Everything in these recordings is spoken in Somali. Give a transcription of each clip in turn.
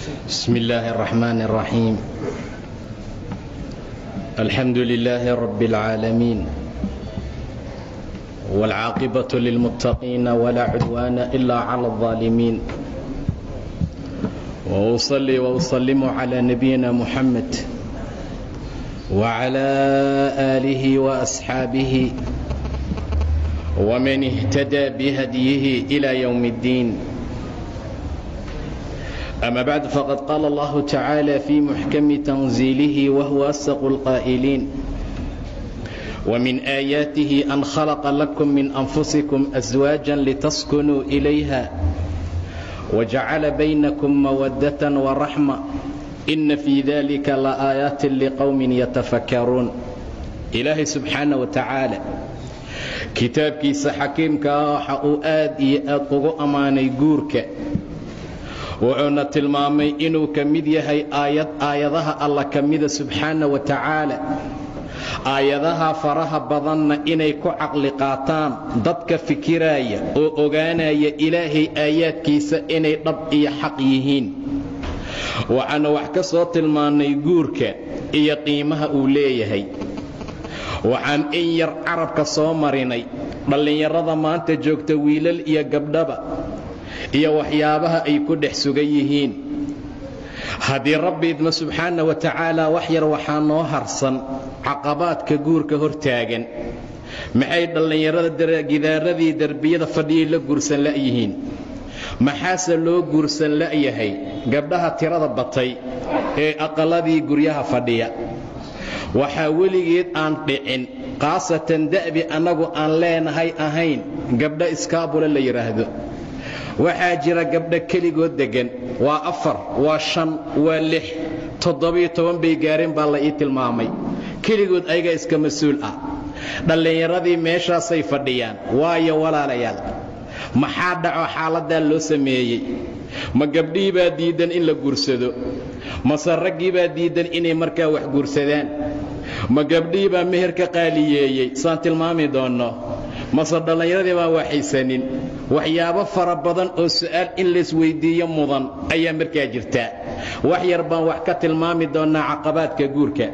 بسم الله الرحمن الرحيم الحمد لله رب العالمين والعاقبة للمتقين ولا عدوان إلا على الظالمين وأصلي وأسلم على نبينا محمد وعلى آله وأصحابه ومن اهتدى بهديه إلى يوم الدين أما بعد فقد قال الله تعالى في محكم تنزيله وهو أصدق القائلين ومن آياته أن خلق لكم من أنفسكم أزواجا لتسكنوا إليها وجعل بينكم مودة ورحمة إن في ذلك لآيات لقوم يتفكرون إلهي سبحانه وتعالى kitaabkiisa xakiimka ah waxa uu aad iyo aad ugu ammaanay guurka wuxuuna tilmaamay inuu ka mid yahay aayad aayadaha alla ka mida subxaana wa tacaala aayadaha faraha badanna inay ku caqli qaataan dadka fikiraaya oo ogaanaya ilaahay aayaadkiisa inay dhab iyo xaq yihiin waxaana wax ka soo tilmaannay guurka iyo qiimaha uu leeyahay waxaan in yar carabka soo marinay dhallinyarada maanta joogta wiilal iyo gabdhaba iyo waxyaabaha ay ku dhex sugan yihiin haddii rabbi idma subxaana wa tacaala wax yar waxaa noo harsan caqabaadka guurka hortaagan maxay dhallinyarada gidaaradii derbiyada fadhiyay la guursan la'yihiin maxaase loo guursan la'yahay gabdhaha tirada batay ee aqalladii guryaha fadhiya waxaa weligeed aan dhicin khaasatan da'bi annagu aan leenahay ahayn gabdho iskaabule la yidhaahdo waxaa jira gabdho keligood deggan waa afar waa shan waa lix toddobiyo toban bay gaareen baa la ii tilmaamay keligood ayaga iska mas-uul ah dhallinyaradii meeshaasay fadhiyaan waayo walaalayaal maxaa dhaco xaaladdaa loo sameeyey ma gabdhihii baa diiddan in la guursado mase raggii baa diiddan inay markaa wax guursadaan ma gabdhihii baa meherka qaaliyeeyey saan tilmaami doonno mase dhallinyaradii baan waxaysanin waxyaabo fara badan oo su'aal in laysweyddiiyo mudan ayaa markaa jirtaa wax yar baan wax ka tilmaami doonnaa caqabaadka guurka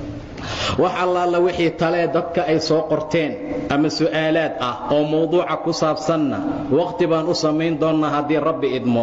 wax allaala wixii talee dadka ay soo qorteen ama su'aalaad ah oo mawduuca ku saabsanna wakhti baan u samayn doonnaa haddii rabbi idmo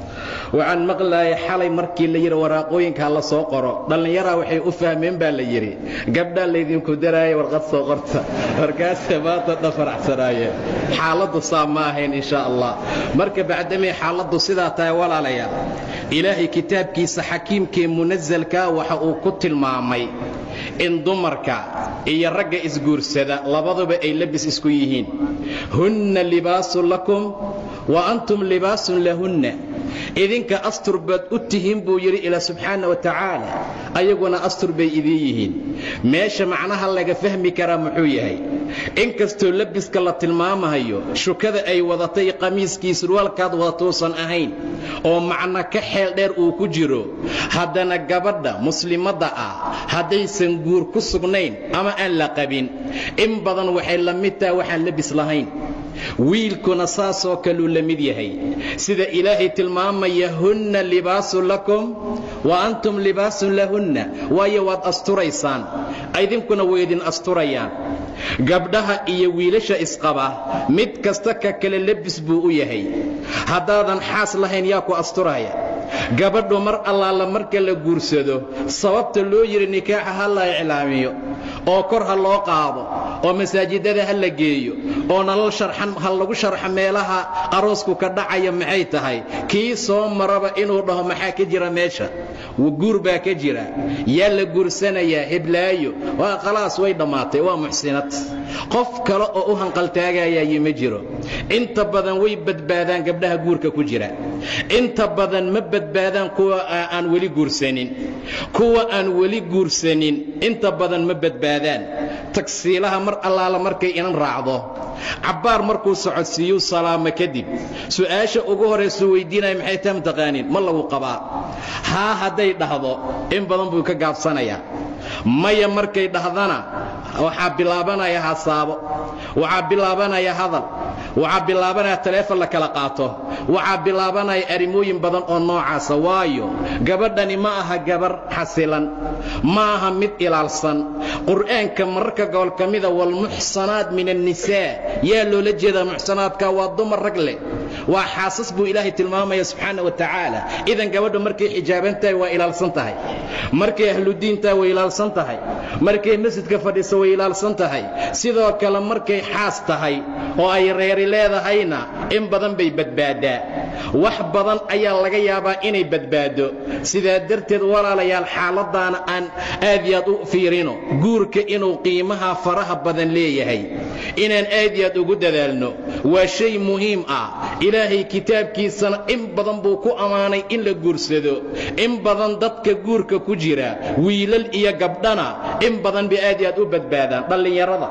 waxaan maqlaayay xalay markii la yidhi waraaqooyinka la soo qoro dhallinyaraa waxay u fahmeen baa la yidhi gabdhaa laydinku daraaya warqad soo qorta markaase maanta dhafaraxsanaayeen xaaladdu saa ma ahayn insha allah marka bacdamay xaaladdu sidaa tahay walaalayaal ilaahay kitaabkiisa xakiimkee munasalkaa waxa uu ku tilmaamay in dumarka iyo ragga isguursada labaduba ay labis isku yihiin hunna libaasun lakum wa antum libaasun lahunna idinka astur baad u tihiin buu yidhi ilaa subxaana wa tacaala ayaguna astur bay idiin yihiin meesha macnaha laga fahmi karaa muxuu yahay in kastoo labiska la tilmaamahayo shukada ay wadatay qamiiskii surwaalkaad wadatuusan ahayn oo macno ka xeel dheer uu ku jiro haddana gabadha muslimadda ah haddaysan guur ku sugnayn ama aan la qabin in badan waxay la mid taha waxaan labis lahayn wiilkuna saasoo kaluu la mid yahay sida ilaahay tilmaamaya hunna libaasun lakum wa antum libaasun lahunna waayo waad asturaysaan idinkuna way idin asturayaan gabdhaha iyo wiilasha isqaba mid kasta ka kale lebis buu u yahay haddaadan xaas lahayn yaa ku asturaya gabadhu mar allaala marka la guursado sababta loo yidhi nikaaxa ha la iclaamiyo oo kor ha loo qaado oo masaajidada ha la geeyo oo nalal sharxan ha lagu sharxo meelaha aroosku ka dhacaya maxay tahay kii soo maraba inuu dhaho maxaa ka jira meesha guur baa ka jira yaa la guursanayaa heblaayo waa khalaas way dhammaatay waa muxsinad qof kale oo u hanqaltaagayayi ma jiro inta badan way badbaadaan gabdhaha guurka ku jira inta badan ma badbaadaan kuwa aan weli guursanin kuwa aan weli guursanin inta badan ma badbaadaan tagsiilaha mar allaala markay inan raacdo cabbaar markuu socodsiiyuu salaamo kadib su'aasha ugu horraysuu weyddiinaya maxay taa mataqaaniin ma lagu qabaa haa hadday dhahdo in badan buu ka gaabsanayaa maya markay dhahdana waxaa bilaabanaya hasaabo waxaa bilaabanaya hadal waxaa bilaabanaya taleefon la kala qaato waxaa bilaabanaya arrimooyin badan oo noocaasa waayo gabadhani ma aha gabar xasilan ma aha mid ilaalsan qur'aanka mararka gobol ka mida waalmuxsanaat min annisaa yaa loola jeedaa muxsanaadka waa dumar rag leh waa xaasas buu ilaahay tilmaamaya subxaana wa tacaala idan gabadhu markay xijaaban tahay waa ilaalsan tahay markay ahludiintahay way ilaalsan tahay markay masjidka fadhiso way ilaalsan tahay sidoo kale markay xaas tahay oo ay reeri leedahayna in badan bay badbaaddaa wax badan ayaa laga yaabaa inay badbaado sidaa darteed walaalayaal xaaladaana aan aad iyo aad u fiirino guurka inuu qiimaha faraha badan leeyahay inaan aad iyo aad ugu dadaalno waa shay muhiim ah ilaahay kitaabkiisana in badan buu ku ammaanay in la guursado in badan dadka guurka ku jira wiilal iyo gabdhana in badan bay aad iyo aad u badbaadaan dhallinyarada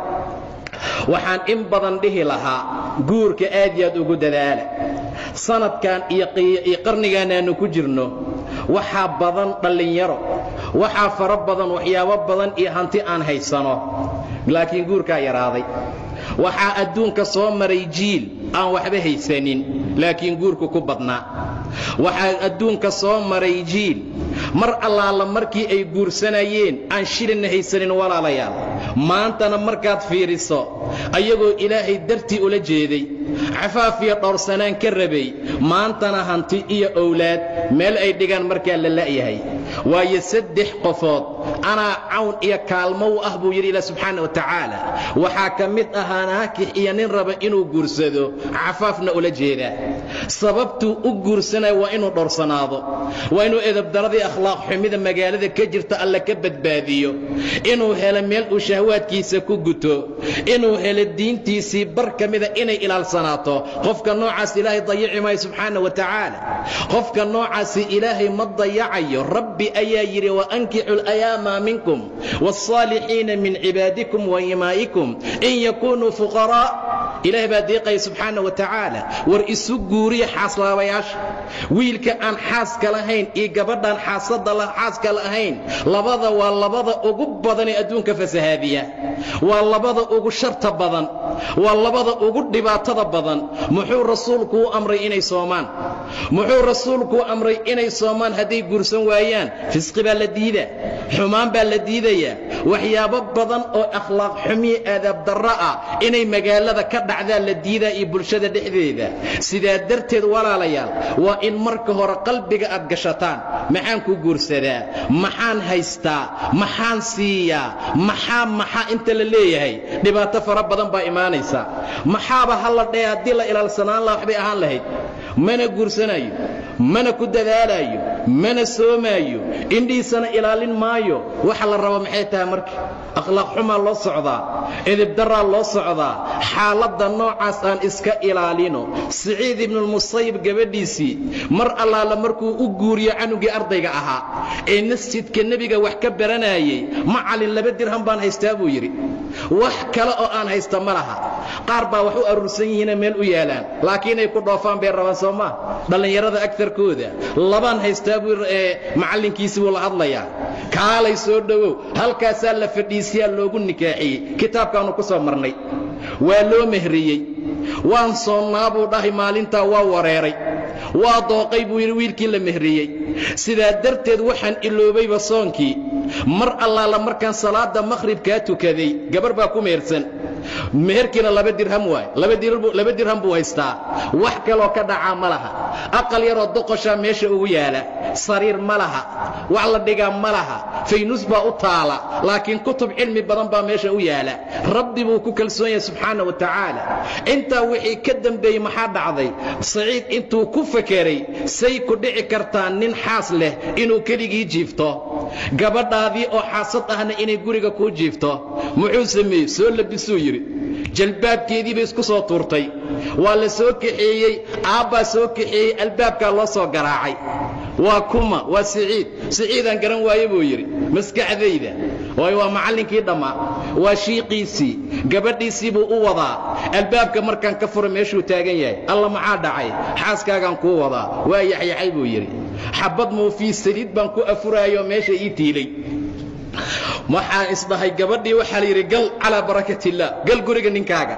waxaan in badan dhihi lahaa guurka aad iyo aad ugu dadaala sanadkan iyo qarnigan aanu ku jirno waxaa badan dhallinyaro waxaa fara badan waxyaabo badan iyo hanti aan haysano laakiin guurkaa yaraaday waxaa adduunka soo maray jiil aan waxba haysanin laakiin guurku ku badnaa waxaa adduunka soo maray jiil mar allaala markii ay guursanayeen aan shilinna haysanin walaalayaal maantana markaad fiiriso ayagoo ilaahay dartii ula jeeday cafaaf iyo dhowrsanaan ka rabay maantana hanti iyo owlaad meel ay dhigaan markaa la la'yahay waayo saddex qofood anaa cawn iyo kaalmo u ah buu yidhi ilah subxaana wa tacaala waxaa ka mid ahaa naakix iyo nin raba inuu guursado cafaafna ula jeedaa sababtuu u guursanaya waa inuu dhowrsanaado waa inuu edabdaradii akhlaaq xumida magaalada ka jirta alle ka badbaadiyo inuu helo meel uu shahwaadkiisa ku guto inuu helo diintiisii bar ka mida inay ilaalsanaato qofka noocaas ilaahay dayici maayo subxaana wa tacaala qofka noocaasi ilaahay ma dayacayo rabbi ayaa yidhi waankixu layaama minkum wاlصaalixiina min cibaadikum waimaa'ikum in yakunuu fuqaraa ilaah baa deeqaya subxaana wa tacaala war isu guuriya xaaslaabayaasha wiilka aan xaaska lahayn iyo gabadhaan xaasada xaaska lahayn labada waa labada ugu badan ee adduunka fasahaadiya waa labada ugu sharta badan waa labada ugu dhibaatada badan muxuu rasuulku u amray inay soomaan muxuu rasuulku u amray inay soomaan hadday guursan waayaan fisqi baa la diidaa xumaan baa la diidayaa waxyaabo badan oo akhlaaq xumiya aadaab darro ah inay magaalada ka dhacdaa la diidaa iyo bulshada dhexdeeda sidaa darteed walaalayaal waa in marka hore qalbiga aad gashataan maxaan ku guursadaa maxaan haystaa maxaan siiyaa maxaa maxaa inta la leeyahay dhibaato fara badan baa imaanaysa maxaaba hala dhee haddii la ilaalsanaan laha waxbay ahaan lahayd mana guursanayo mana ku dadaalaayo mana soomaayo indhihiisana ilaalin maayo waxa la raba maxay tahay marka akhlaaq xumaa loo socdaa edibdaraa loo socdaa xaaladda noocaas aan iska ilaalino siciid ibnulmusayib gabadhiisii mar allaala markuu u guuriyo canugii ardayga ahaa ee masjidka nebiga wax ka baranayey macalin laba dirham baan haystaa buu yidhi wax kale oo aan haysta ma laha qaar baa wax u aruursan yihiina meel u yaalaan laakiin ay ku dhoofaan bay rabaan soo maa dhallinyarada agtarkooda labaan haystaa buu ee macallinkiisii buu la hadlayaa kaalay soo dhowow halkaasaa la fadhiisiyaa loogu nikaaxiyey kitaabkaannu ku soo marnay waa loo mehriyey waan soonnaa buu dhahay maalintaa waa wareeray waa dooqay buu yidhi wiilkii la mehriyey sidaa darteed waxaan iloobayba soonkii mar allaala markaan salaadda makhribkaa tukaday gabar baa ku mehersan meherkiina laba dirham waay laba dirham buu haystaa wax kaloo ka dhacaa ma laha aqal yaroo doqoshaa meesha ugu yaala sariir ma laha wax la dhigaa ma laha faynus baa u taala laakiin kutub cilmi badan baa meesha u yaala rabbi buu ku kalsoon yahay subxaana wa tacaala intaa wixii ka dembeeyey maxaa dhacday saciid intuu ku fakeray say ku dhici kartaa nin xaas leh inuu keligii jiifto gabadhaadii oo xaasad ahna inay guriga kuu jiifto muxuu sameeyey soo labisuu yidhi jalbaabkeedii bay isku soo tuurtay waa la soo kaxeeyey aabbaa soo kaxeeyey albaabkaa loo soo garaacay waa kuma waa siciid siciidaan garan waaye buu yidhi maskaxdayda waayo waa macallinkii dhammaa waa shiiqiisii gabadhiisii buu u wadaa albaabka markaan ka fura meeshuu taagan yahay alla maxaa dhacay xaaskaagaan kuu wadaa waa yaxyaxay buu yidhi xabbad muufii saliid baan ku afuraayoo meesha ii tiilay waxaan isdhahay gabadhii waxaa la yidhi gal calaa barakat illaah gal guriga ninkaaga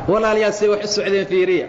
walaalayaal say wax u socdeen fiiriya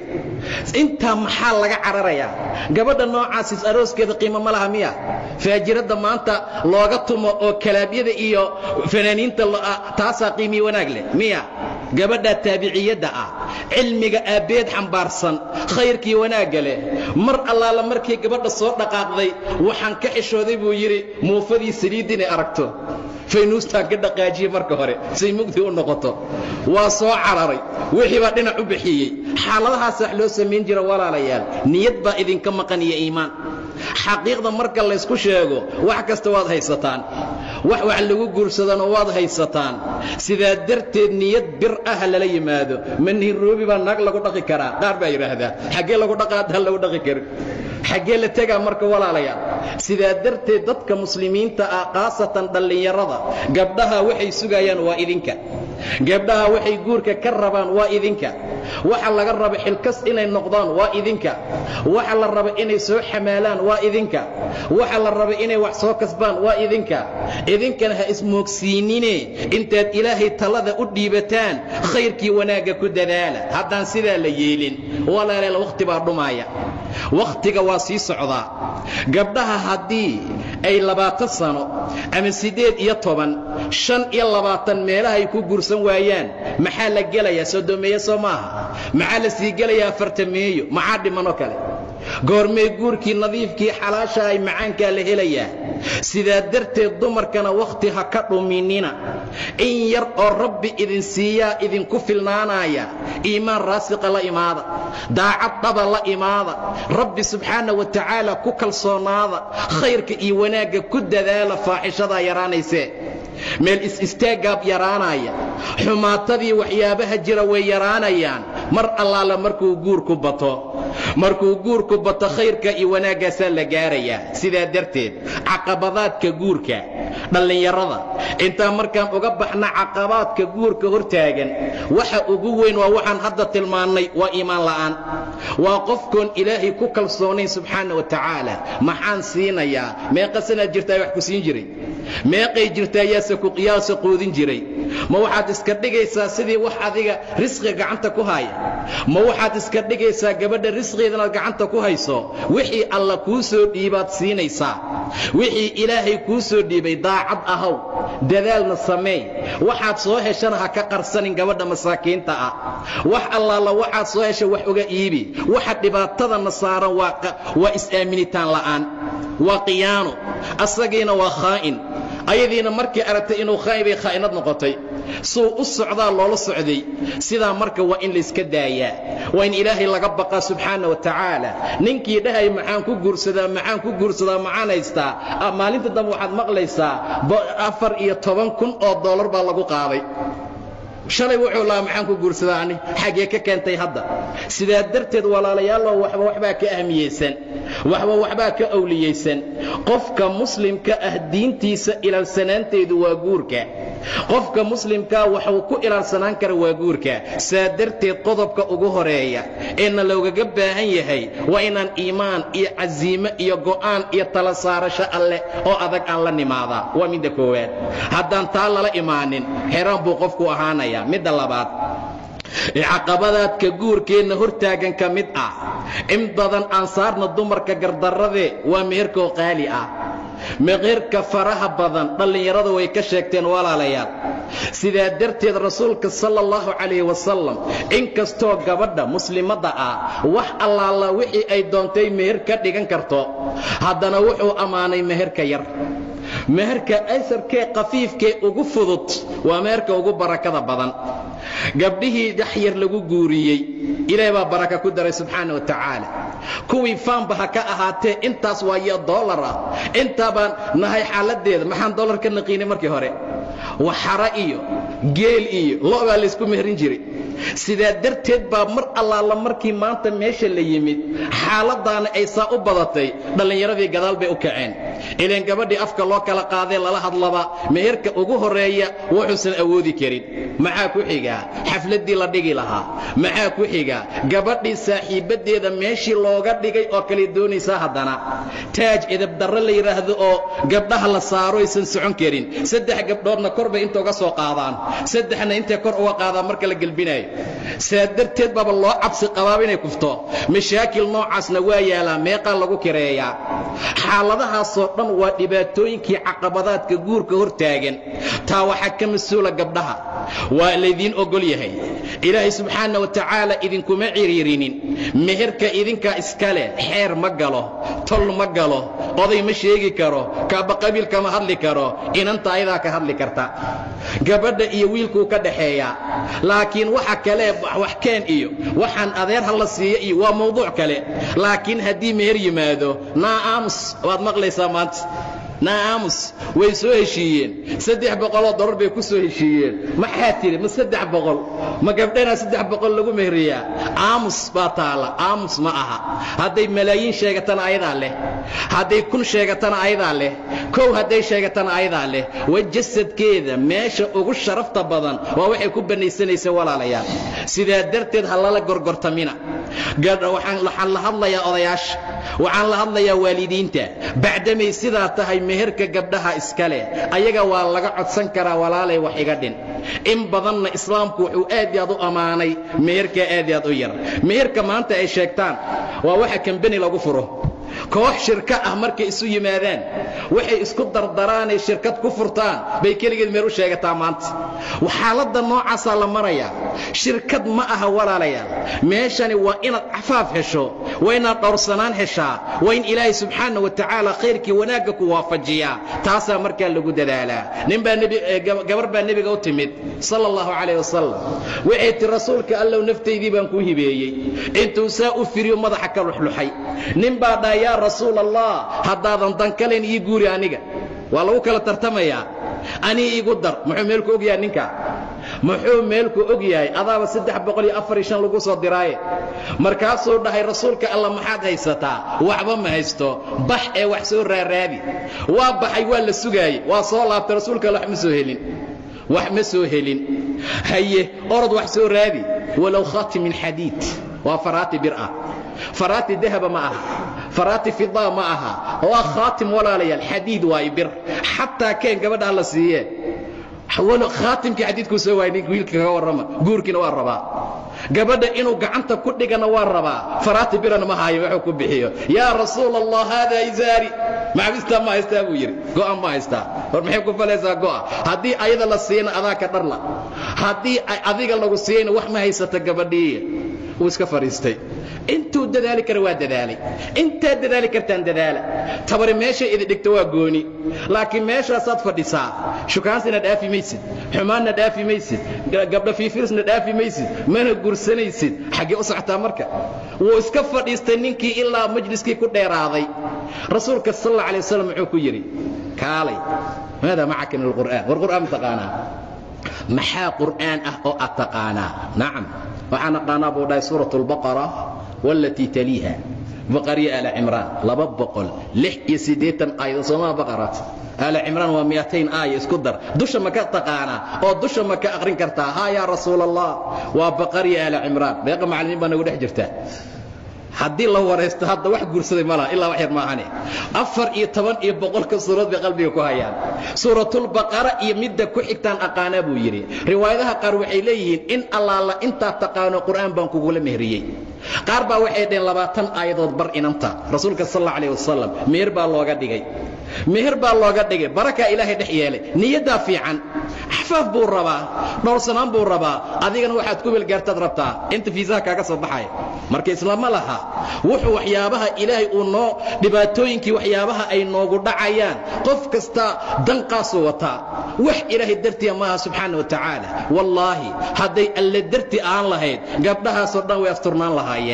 intaa maxaa laga cararayaa gabadha noocaasiis arooskeeda qiimo ma laha miya faajiradda maanta looga tumo oo kalaabyada iyo fanaaniinta taasaa qiimii wanaag leh miya gabadha taabiciyadda ah cilmiga aabbeed xambaarsan khayrkii wanaagga leh mar allaala markii gabadha soo dhaqaaqday waxaan ka xishooday buu yidhi muufadii saliid inay aragto faynuustaan ka dhaqaajiye marka hore say mugdi u noqoto waa soo cararay wixii baa dhinac u bixiyey xaaladahaas wax loo samayn jira walaalayaal niyad baa idinka maqan iyo iimaan xaqiiqda marka laysku sheego wax kasta waad haysataan wax wax lagu guursadana waad haysataan sidaa darteed niyad bir ah lala yimaado ma niroobi baa naag lagu dhaqi karaa qaar baa yidhaahdaa xaggee lagu dhaqaadaan lagu dhaqi karin xaggee la tegaa marka walaalayaal sidaa darteed dadka muslimiinta ah khaasatan dhallinyarada gabdhaha waxay sugayaan waa idinka gabdhaha waxay guurka ka rabaan waa idinka waxa laga raba xilkas inay noqdaan waa idinka waxa la raba inay soo xamaalaan waa idinka waxa la raba inay wax soo kasbaan waa idinka idinkana ha ismoogsiinine intaad ilaahay talada u dhiibataan khayrkii wanaagga ku dadaala haddaan sidaa la yeelin walaalayaal wakhti baa dhumaaya wakhtiga waa sii socdaa gabdhaha haddii ay labaatan sano ama siddeed iyo toban shan iyo labaatan meelaha ay ku guursan waayaan maxaa la gelayaa sodomeeye soo maaha maxaa la sii gelayaa afartameeyo maxaa dhimanoo kale goormee guurkii nadiifkii xalaasha ay macaankaa la helayaa sidaa darteed dumarkana wakhti ha ka dhuminina in yar oo rabbi idin siiyaa idinku filnaanaya iimaan raasiqa la imaada daacad dhaba la imaada rabbi subxaana wa tacaala ku kalsoonaada khayrka iyo wanaagga ku dadaala faaxishadaa yaraanaysee meel is-istaaggaab yaraanaya xumaatadii waxyaabaha jira way yaraanayaan mar allaala markuu guurku bato markuu guurku bato khayrka iyo wanaaggaasaa la gaarayaa sidaa darteed caqabadaadka guurka dhallinyarada intaan markaan uga baxna caqabaadka guurka hortaagan waxa ugu weyn waa waxaan hadda tilmaannay waa iimaan la'aan waa qofkoon ilaahay ku kalsoonayn subxaana wa tacaala maxaan siinayaa meeqa sanaad jirtaa wax ku siin jiray meeqay jirtaa yaase kuqiyaasa quudin jiray ma waxaad iska dhigaysaa sidii wax adiga risqiga gacanta ku haya ma waxaad iska dhigaysaa gabadha risqigeedanaad gacanta ku hayso wixii alla kuu soo dhiibaad siinaysaa wixii ilaahay kuu soo dhiibay daacad ahow dadaalna sameey waxaad soo heshana ha ka qarsanin gabadha masaakiinta ah wax allaala waxaad soo hesha wax uga iibi waxa dhibaatadana saaran waa is-aaminitaan la'aan waa qiyaano asagiina waa khaa'in ayadiina markii aragtay inuu khaa'in bay khaa'inad noqotay suu u socdaa loola socday sidaa marka waa in layska daayaa waa in ilaahay laga baqaa subxaana wa tacaala ninkii dhahay maxaan ku guursadaa maxaan ku guursadaa maxaan haystaa maalinta dambe waxaad maqlaysaa afar iyo toban kun oo dollar baa lagu qaaday shalay wuxuu lahaa maxaan ku guursadaa ani xaggee ka keentay hadda sidaa darteed walaalayaalow waxba waxbaa ka ahmiyeysan waxba waxbaa ka awliyeysan qofka muslimka ah diintiisa ilaalsanaanteedu waa guurka qofka muslimkaa waxuu ku ilaalsanaan kara waa guurka saa darteed qodobka ugu horeeya eena loogaga baahan yahay waa inaan iimaan iyo casiime iyo go'aan iyo tala saarasho alleh oo adag aan la nimaadaa waa midda koowaad haddaan taa lala imaanin xeraan buu qofku ahaanaya midda labaad caqabadaadka guurkeenna hortaagan ka mid ah in badan aan saarna dumarka gardarradee waa meherkoo qaali ah meherka faraha badan dhallinyarada way ka sheegteen walaalayaal sidaa darteed rasuulka sala allahu calayh wasalam inkastoo gabadha muslimadda ah wax allaala wixii ay doontay meher ka dhigan karto haddana wuxuu ammaanay meherka yar meherka asarkee kafiifkee ugu fudud waa meherka ugu barakada badan gabdhihii yaxyar lagu guuriyey ilaahay baa baraka ku daray subxaana wa tacaala kuwii faanba ha ka ahaatee intaas waayo dollar ah intaa baan nahay xaaladdeeda maxaan dollar ka naqiinay markii hore waxara iyo geel iyo lo' baa laysku meherin jiray sidaa darteed baa mar allaala markii maanta meesha la yimid xaaladaana ay saa u badatay dhallinyaradii gadaal bay u kaceen ilaan gabadhii afka loo kala qaadee lala hadlaba meherka ugu horreeya wuxuusan awoodi karin maxaa ku xiga xafladdii la dhigi lahaa maxaa ku xiga gabadhii saaxiibaddeeda meeshii looga dhigay oo kale doonaysaa haddana taaj edabdarre la yidhaahdo oo gabdhaha la saaro aysan socon karin saddex gabdhoodna kor bay inta uga soo qaadaan saddexna intay kor uga qaadaan marka la gelbinayo saa darteed baaba loo cabsi qabaaba inay kufto mashaakil noocaasna waa yaalaa meeqaa lagu kireeyaa xaaladahaasoo dhan waa dhibaatooyinkii caqabadaadka guurka hor taagan taa waxaa ka mas-uula gabdhaha waa laydiin ogol yahay ilaahay subxaana wa tacaala idinkuma ciriirinin meherka idinkaa iska leh xeer ma galo tol ma galo oday ma sheegi karo kaaba qabiilka ma hadli karo inanta ayadaa ka hadli karta gabadha iyo wiilkuu ka dhaxeeyaa laakiin waxa kale wax keen iyo waxaan adeer ha la siiyo iyo waa mawduuc kale laakiin haddii meher yimaado naa aamus waad maqlaysaa maanta naaamus way soo heshiiyeen saddex boqoloo dolar bay ku soo heshiiyeen maxaa tidhi ma saddex boqol ma gabdhanaa saddex boqol lagu mehriyaa aamus baa taala aamus ma aha hadday malaayiin sheegatana ayadaa leh hadday kun sheegatana ayadaa leh kow hadday sheegatana ayadaa leh wa jasadkeeda meesha ugu sharafta badan waa waxay ku bannaysanaysa walaalayaal sidaa darteed ha lala gorgortamina waxaan la hadlayaa odayaasha waxaan la hadlayaa waalidiinta bacdamay sidaa tahay meherka gabdhaha iska leh ayaga waa laga codsan karaa walaalay wax iga dhin in badanna islaamku wuxuu aad iyo aad u ammaanay meherkaa aad iyo aad u yar meherka maanta ay sheegtaan waa waxa kambeni lagu furo koox shirka ah markay isu yimaadaan waxay isku dardaraanay shirkad ku furtaan bay keligeed meel u sheegataa maanta xaaladda noocaasaa la marayaa shirkad ma aha walaalayaal meeshani waa inaad cafaaf hesho waa inaad dhowrsanaan heshaa waa in ilaahay subxaana wa tacaala khayrkii wanaagga ku waafajiyaa taasaa markaa lagu dadaalaa ninbaa gabar baa nebiga u timid sala allahu calayh wasalam waxay ti rasuulka allow naftaydii baan kuu hibeeyey intuu saa u firiyo madaxa ka luxluxay nin baa dhaa yaa rasuul allah haddaadan dankalayn ii guuri aniga waa lagu kala tartamayaa anii igu dar muxuu meelku og yahay ninka muxuu meelku og yahay adaaba saddex boqol iyo afar iyo shan lagu soo diraaye markaasuu dhahay rasuulka alla maxaad haysataa waxba ma haysto bax ee wax soo raaraadi waa baxay waa la sugaayey waa soo laabtay rasuulka alla wax ma soo helin wax ma soo helin haye orod wax soo raadi walow khaatim min xadiid waa faraati bir ah faraati dahaba ma aha faraati fidaa ma aha waa khaatim walaalayaal xadiid waaye bir xataa keen gabadhaa la siiyee khaatimkii xadiidkuu soo waayay ninka wiilka kaga warrama guurkiina waa rabaa gabadha inuu gacanta ku dhigana waa rabaa faraati birana ma haayo wuxuu ku bixiyo yaa rasuul allah haadaa izaari macbistaa ma haystaa buu yidhi go'a ma haystaa war maxay ku falaysaa go'a haddii ayada la siiyana adaa ka dharla haddii adiga lagu siiyeyna wax ma haysata gabadhii wuu iska fadhiistay intuu dadaali kara waa dadaalay intaad dadaali kartaan dadaala tabari meeshay idi dhigto waa gooni laakiin meeshaasaad fadhisaa shukaansina dhaafi maysid xumaanna dhaafi maysid gabdha fiifirsna dhaafi maysid mana gursanaysid xaggee u socotaa marka wuu iska fadhiistay ninkii ilaa majliskii ku dheeraaday rasuulka sal alla alay wasalam muxuu ku yidhi kaalay maadaa macaka min alqur'aan war qur'aan ma taqaanaa maxaa qur'aan ah oo aad taqaanaa nacam waxaan aqaanaa buu dhahay suurat اlbaqara wاlatii taliiha baqariya aala cimraan laba boqol lix iyo siddeetan aayado soomaa baqaraat aala cimraan waa miyaatayn aaya isku dar dusha ma ka taqaanaa oo dusha ma ka aqrin kartaa haa yaa rasuul allah waa baqariya aala cimraan beeqa macallimiin baa nagu dhex jirta haddii la waraysto hadda wax guursaday ma laha ilaa wax yar maahane afar iyo toban iyo boqolka suurad bay qalbiga ku hayaan suuratulbaqara iyo midda ku xigtaan aqaanaa buu yidhi riwaayadaha qaar waxay leeyihiin in allaala intaa taqaano qur'aan baan kugula mehriyey qaar baa waxay dhaheen labaatan aayadood bar inanta rasuulka sal alla alayh wasalam meher baa looga dhigay meher baa looga dhigay barakaa ilaahay dhex yeelay niyaddaa fiican xafaaf buu rabaa dhowrsanaan buu rabaa adigana waxaad ku welgaartaad rabtaa inta fiisaha kaaga soo baxaya marka islaama laha wuxuu waxyaabaha ilaahay uu noo dhibaatooyinkii waxyaabaha ay noogu dhacayaan qof kasta danqaasuu wataa wax ilaahay dartiya maaha subxaana wa tacaala wallaahi hadday alle darti aan lahayd gabdhahaasoo dhan way asturnaan lahaayeen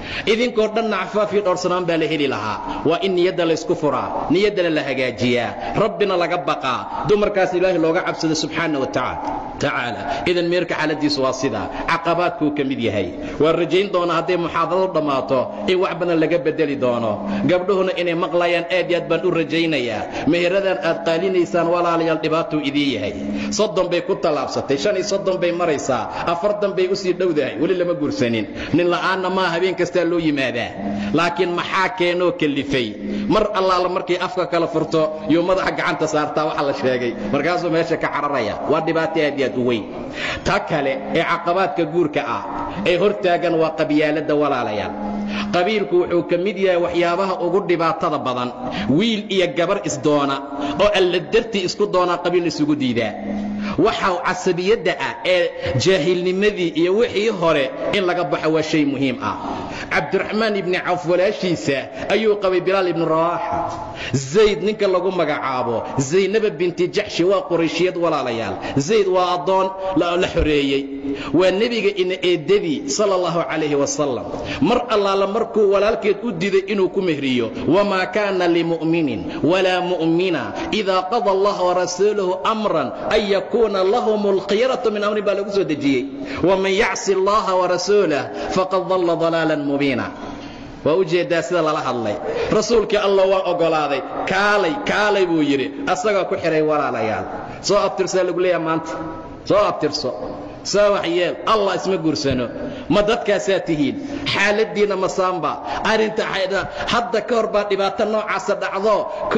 idinkoo dhanna cafaafii dhowrsanaan baa la heli lahaa waa in niyadda laysku furaa niyaddana la hagaajiyaa rabbina laga baqaa dumarkaas ilaahay looga cabsado subxaana wa tacaala idan meerka xaaladiisu waa sidaa caqabaadkuu ka mid yahay waan rajayn doonaa hadday muxaadaradu dhammaato in wax badan laga bedeli doono gabdhuhuna inay maqlayaan aad iyo aad baan u rajaynayaa meheradan aad qaalinaysaan walaalayaal dhibaatuu idiin yahay soddon bay ku tallaabsatay shan iyo soddon bay maraysaa afartan bay usii dhowdahay weli lama guursanin nin la'aanna maa habeen kastaa loo yimaadaa laakiin maxaa keenoo kellifay mar allaala markay afka kala furto yuu madaxa gacanta saartaa waxa la sheegay markaasuu meesha ka cararaya waa dhibaato aad iyo aad u weyn ta kale ee caqabaadka guurka ah ee hortaagan waa qabyaaladda walaalayaal qabiilku wuxuu ka mid yahay waxyaabaha ugu dhibaatada badan wiil iyo gabar isdoona oo alla dartii isku doonaa qabiil isugu diidaa waxa casabiyadda ah ee jaahilnimadii iyo wixii hore in laga baxo waa shay muhiim ah cabdiraxmaan ibni cawf walaashiisa ayuu qabay bilaal ibnu rawaaxa zayd ninka lagu magacaabo zaynaba binti jaxshi waa qurayshiyad walaalayaal zayd waa addoon la xoreeyey waa nebiga ina eeddadii sala allahu calayhi wasalam mar allaala markuu walaalkeed u diiday inuu ku mehriyo wamaa kaana limu'minin walaa mu'mina idaa qada allah warasuuluhu amran an yakuuna lahum alkhiyaratu min amrin baa lagu soo dejiyey waman yacsi allaha warasuulah faqad dalla dalaalan mubiina waa u jeeddaa sida lala hadlay rasuulkii allah waa oggolaaday kaalay kaalay buu yidhi asagaa ku xidhay walaalayaal soo abtirsaa lagu leeyaha maanta soo abtirso saa wax yeel allah isma guursano ma dadkaasaa tihiin xaaladdiinna masaamba arrinta hadda ka hor baa dhibaato noocaasa dhacdo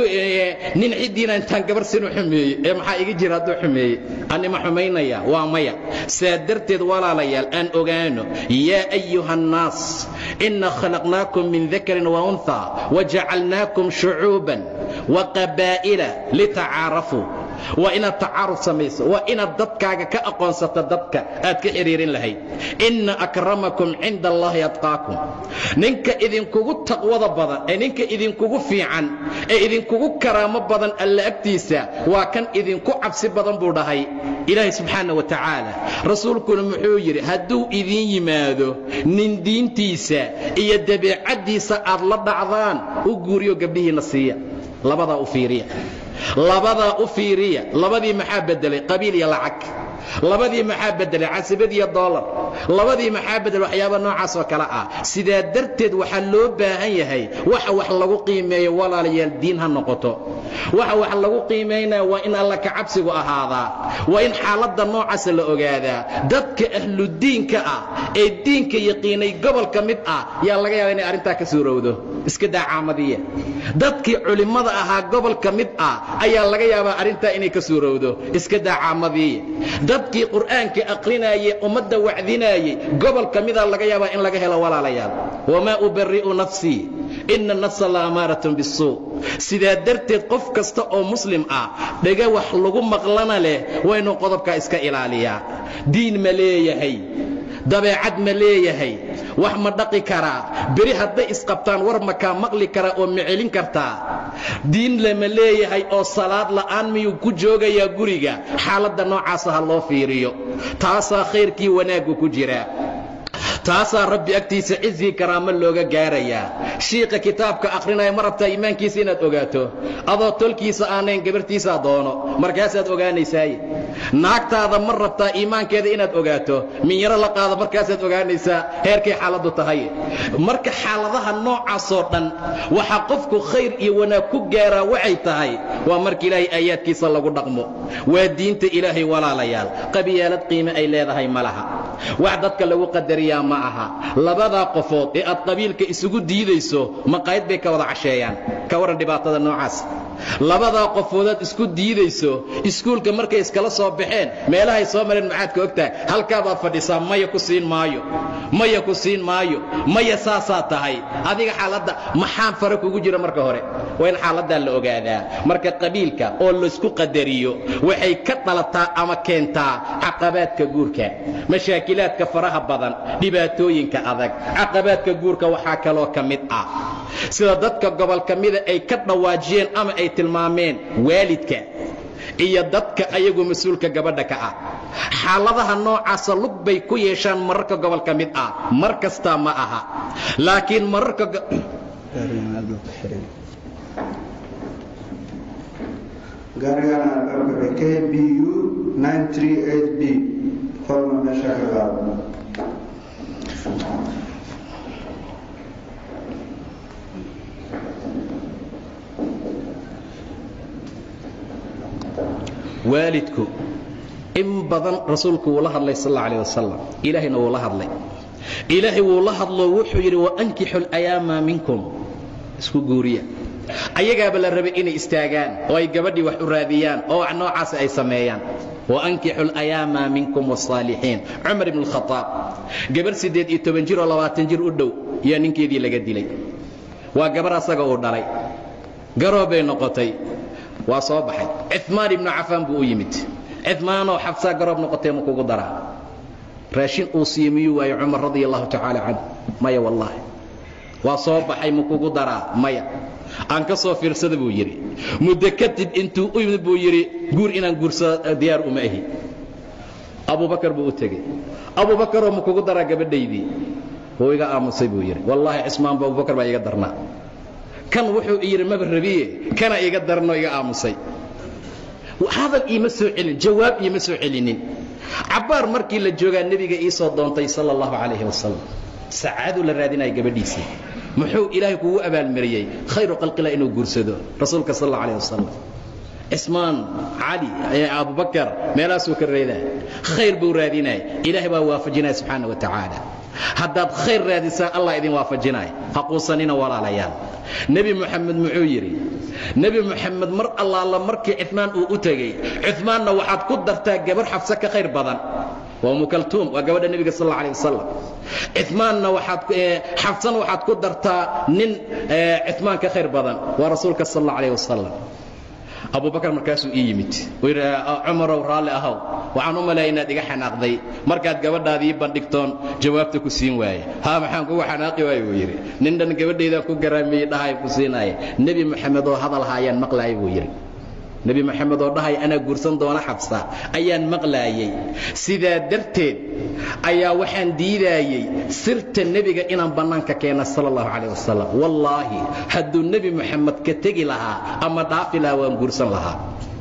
nin ciddiina intaan gabar sinu xumeeyey ee maxaa iga jira hadduu xumeeyey anima xumaynaya waa maya saa darteed walaalayaal aan ogaano yaa ayuha annaas inna khalaqnaakum min dakarin wa unha wajacalnaakum shucuuban wa qabaa'ila litacaarafuu waa inaad tacaaruf samayso waa inaad dadkaaga ka aqoonsato dadka aad ka xidhiirin lahayd inna akramakum cinda allaahi atqaakum ninka idinkugu taqwada badan ee ninka idinkugu fiican ee idinkugu karaamo badan alla agtiisa waa kan idinku cabsi badan buu dhahay ilaahay subxaana wa tacaala rasuulkuna muxuu yidhi hadduu idiin yimaado nin diintiisa iyo dabeecaddiisa aad la dhacdaan u guuriyo gabdhihiinna siiya labadaa u fiiriya labadaa u fiiriya labadii maxaa beddelay qabiil iyo lacag labadii maxaa beddelay casibad iyo doolar labadii maxaa beddelay waxyaaba noocaas oo kale ah sidaa darteed waxaa loo baahan yahay waxa wax lagu qiimeeyo walaalayaal diin ha noqoto waxa wax lagu qiimaynaya waa in alla ka cabsigu ahaadaa waa in xaaladda noocaasa la ogaadaa dadka ahludiinka ah ee diinka yaqiinay gobol ka mid ah yaa laga yaaba inay arrintaa ka suurowdo iska daa caamadiya dadkii culimmada ahaa gobol ka mid ah ayaa laga yaabaa arrintaa inay ka suurowdo iska daa caamadiya dadkii qur'aanka aqrinaayey ummadda wacdinaayey gobol ka mida laga yaabaa in laga helo walaalayaal wamaa ubari'u nafsii ina nafsa la amaaratun bisuu sidaa darteed qof kasta oo muslim ah dhega wax lagu maqlana leh waa inuu qodobkaa iska ilaaliyaa diin ma leeyahay dabeecad ma leeyahay wax ma dhaqi karaa beri hadday isqabtaan war makaa maqli karaa oo ma celin kartaa diin lama leeyahay oo salaad la'aan miyuu ku joogayaa guriga xaaladda noocaasa ha loo fiiriyo taasaa khayrkii wanaaggu ku jiraa taasaa rabbi agtiisa cizii karaamo looga gaarayaa shiiqa kitaabka akhrinaya ma rabtaa iimaankiisa inaad ogaato adoo tolkiisa aanayn gabarhtiisaa doono markaasaad ogaanaysaaye naagtaada ma rabtaa iimaankeeda inaad ogaato minyaro la qaado markaasaad ogaanaysaa heerkay xaaladdu tahay marka xaaladaha noocaasoo dhan waxaa qofku khayr iyo wanaag ku gaaraa waxay tahay waa marka ilaahay aayaadkiisa lagu dhaqmo waa diinta ilaahay walaalayaal qabiyaalad qiime ay leedahay ma laha wax dadka lagu qadariyaa ma aha labadaa qofood ee aad qabiilka isugu diidayso maqaayad bay ka wada casheeyaan ka warran dhibaatada noocaas labadaa qofoodaad isku diidayso iskuulka markay iskala soo baxeen meelahay soo mareen maxaad ka ogtahay halkaabaad fadhisaa maya ku siin maayo maya ku siin maayo maya saasaa tahay adiga xaaladda maxaan fare kugu jira marka hore waa in xaaladdaa la ogaadaa marka qabiilka oo laysku qadariyo waxay ka dhalataa ama keentaa caqabaadka guurka mashaakilaadka faraha badan dhibaatooyinka adag caqabaadka guurka waxaa kaloo ka mid ah sida dadka gobol ka mida ay ka dhawaajiyeen ama ay tilmaameen waalidka iyo dadka ayagu mas-uulka gabadha ka ah xaaladaha noocaasa lug bay ku yeeshaan mararka gobol ka mid ah mar kastaa ma aha laakiin mararka gaarigan albaabka k b u b qolna meesha ka qaado waalidku in badan rasuulku wuu la hadlay sal alla alah wasalam ilaahayna wuu la hadlay ilaahay wuu la hadlo wuxuu yidhi waankixu layaama minkum isku guuriya ayagaaba la rabay inay istaagaan oo ay gabadhii wax u raadiyaan oo wax noocaas ay sameeyaan waankixu layaama minkum wاsaalixiin cumar ibn اlkhaaab gabarh siddeed iyo toban jir oo labaatan jir u dhow yaa ninkeedii laga dilay waa gabarh asaga uu dhalay garoobay noqotay waa soo baxay cimaan ibnu cafaan buu u yimid cimaanoo xabsaa garoob noqotee ma kugu daraa raashin uu siiye miyuu waayo cumar radia allahu tacaala canhu maya wallaahi waa soo baxay ma kugu daraa maya aan ka soo fiirsada buu yidhi muddo kadib intuu u yimid buu yidhi guur inaan guursado diyaar uma ahi abubakar buu u tegey abubakaroo ma kugu daraa gabadhaydii wuu iga aamusay buu yidhi wallaahi cismaanba abubakar baa iga darnaa kan wuxuu yidhi maba rabiye kana iga darno iga aamusay hadal iima soo celin jawaab iima soo celinin cabbaar markii la joogaa nebiga ii soo doontay sala allahu calayhi wasalam sacaaduu la raadinaya gabadhiisii muxuu ilaahay kugu abaalmariyey khayru khalqillah inuu guursado rasuulka sal alla alah wasalam cismaan cali abubakar meelaasuu ka reedaa khayr buu raadinaya ilaahay baa waafajinaya subxaana wa tacaala haddaad khayr raadisaan allah idin waafajinaya ha quusanina walaalayaal nebi moxamed muxuu yidhi nebi moxamed mar allaala markii cifmaan uu u tegey cifmaanna waxaad ku dartaa gabar xabse ka khayr badan waa umu kaltuum waa gabadha nebiga sal alla alih wasalam cifmaanna waxaad xabsana waxaad ku dartaa nin cifmaan ka khayr badan waa rasuulka sal alla alah wasalam abubakar markaasuu ii yimid uu yidhi cumarow raalli ahow waxaan u malaya inaad iga xanaaqday markaad gabadhaadii bandhigtoon jawaabta ku siin waaye haa maxaan kugu xanaaqi waaye buu yidhi nin dhan gabadhaydaan ku garaamiyey dhahay ku siinaaye nebi moxamed oo hadal haayaan maqlaaya buu yidhi nebi moxamed oo dhahay anaa guursan doona xabsa ayaan maqlaayey sidaa darteed ayaa waxaan diidaayey sirta nebiga inaan bannaanka keena sala allahu calayh wasalam wallaahi hadduu nebi moxamed ka tegi lahaa ama dhaafi lahaa waan guursan lahaa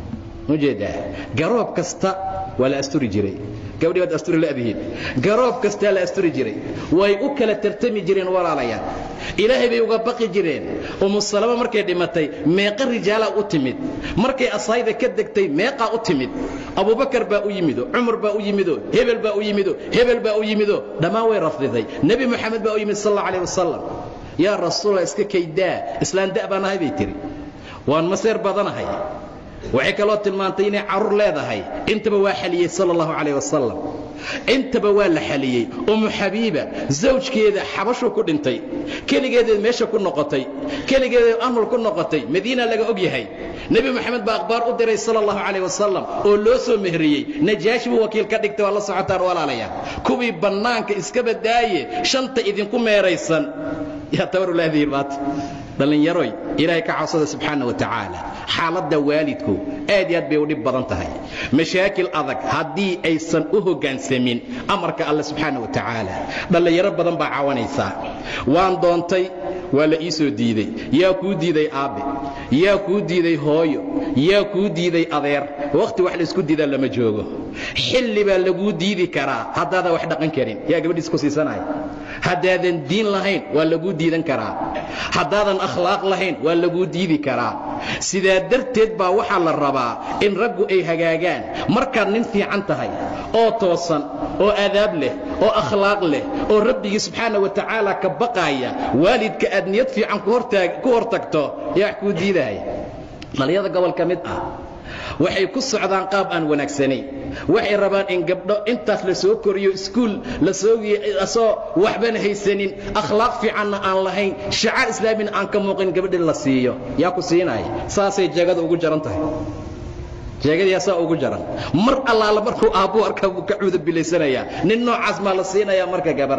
ujeedaa garoob kasta waa la asturi jiray gabadhii waad asturi la'dihiin garoob kastaa la asturi jiray way u kala tartami jireen walaalayaal ilaahay bay uga baqi jireen umu salama markay dhimatay meeqa rijaalaa u timid markay asaayda ka degtay meeqaa u timid abubakar baa u yimido cumar baa u yimido hebel baa u yimido hebel baa u yimido dhammaan way rafdiday nebi moxamed baa u yimid sal alla calah wasalam yaa rasuula iska kaydaa islaan da' baan ahay bay tihi waan maseer badanahay waxay kaloo tilmaantay inay carruur leedahay intaba waa xaliyey sala allahu calayh wasalam intaba waa la xaliyey umu xabiiba zawjkeeda xabashuu ku dhintay keligeedeed meesha ku noqotay keligeedeed amul ku noqotay madiina laga og yahay nebi moxamed baa akhbaar u diray sala allahu calayh wasalam oo loo soo mehriyey najaashi buu wakiil ka dhigtay waa la socotaan walaalayaa kuwii bannaanka iska badaaye shanta idinku meeraysan yaa tabarulaadihi maanta dhallinyaroy ilaahay ka cabsada subxaana wa tacaala xaaladda waalidku aad iyo aad bay u dhib badan tahay mashaakil adag haddii aysan u hoggaansamin amarka alle subxaana wa tacaala dhallinyaro badan baa cawanaysaa waan doontay waa la ii soo diidey yaa kuu diiday aabbe yaa kuu diiday hooyo yaa kuu diiday adeer wakhti wax laysku diidaa lama joogo xilli baa laguu diidi karaa haddaadan wax dhaqan karin yaa gabadhiis ku siisanaya haddaadan diin lahayn waa laguu diidan karaa haddaadan akhlaaq lahayn waa laguu diidi karaa sidaa darteed baa waxaa la rabaa in raggu ay hagaagaan markaad nin fiican tahay oo toosan oo adaab leh oo akhlaaq leh oo rabbigii subxaana wa tacaala ka baqaaya waalidka aad niyad fiican ku hor tagto yaa wax kuu diidaya dhallinyada gobol ka mid ah waxay ku socdaan qaab aan wanaagsanayn waxay rabaan in gabdho intaas la soo koriyo iskuul lasoo waxbana haysanin akhlaaq fiicanna aan lahayn shacaar islaamina aan ka muuqin gabadhi la siiyo yaa ku siinaya saasay jeegada ugu jaran tahay jeegadiyaa saa ugu jaran mar allaala markuu aabbuu arkaa buu ka cuudabilaysanayaa nin noocaas maa la siinayaa marka gabar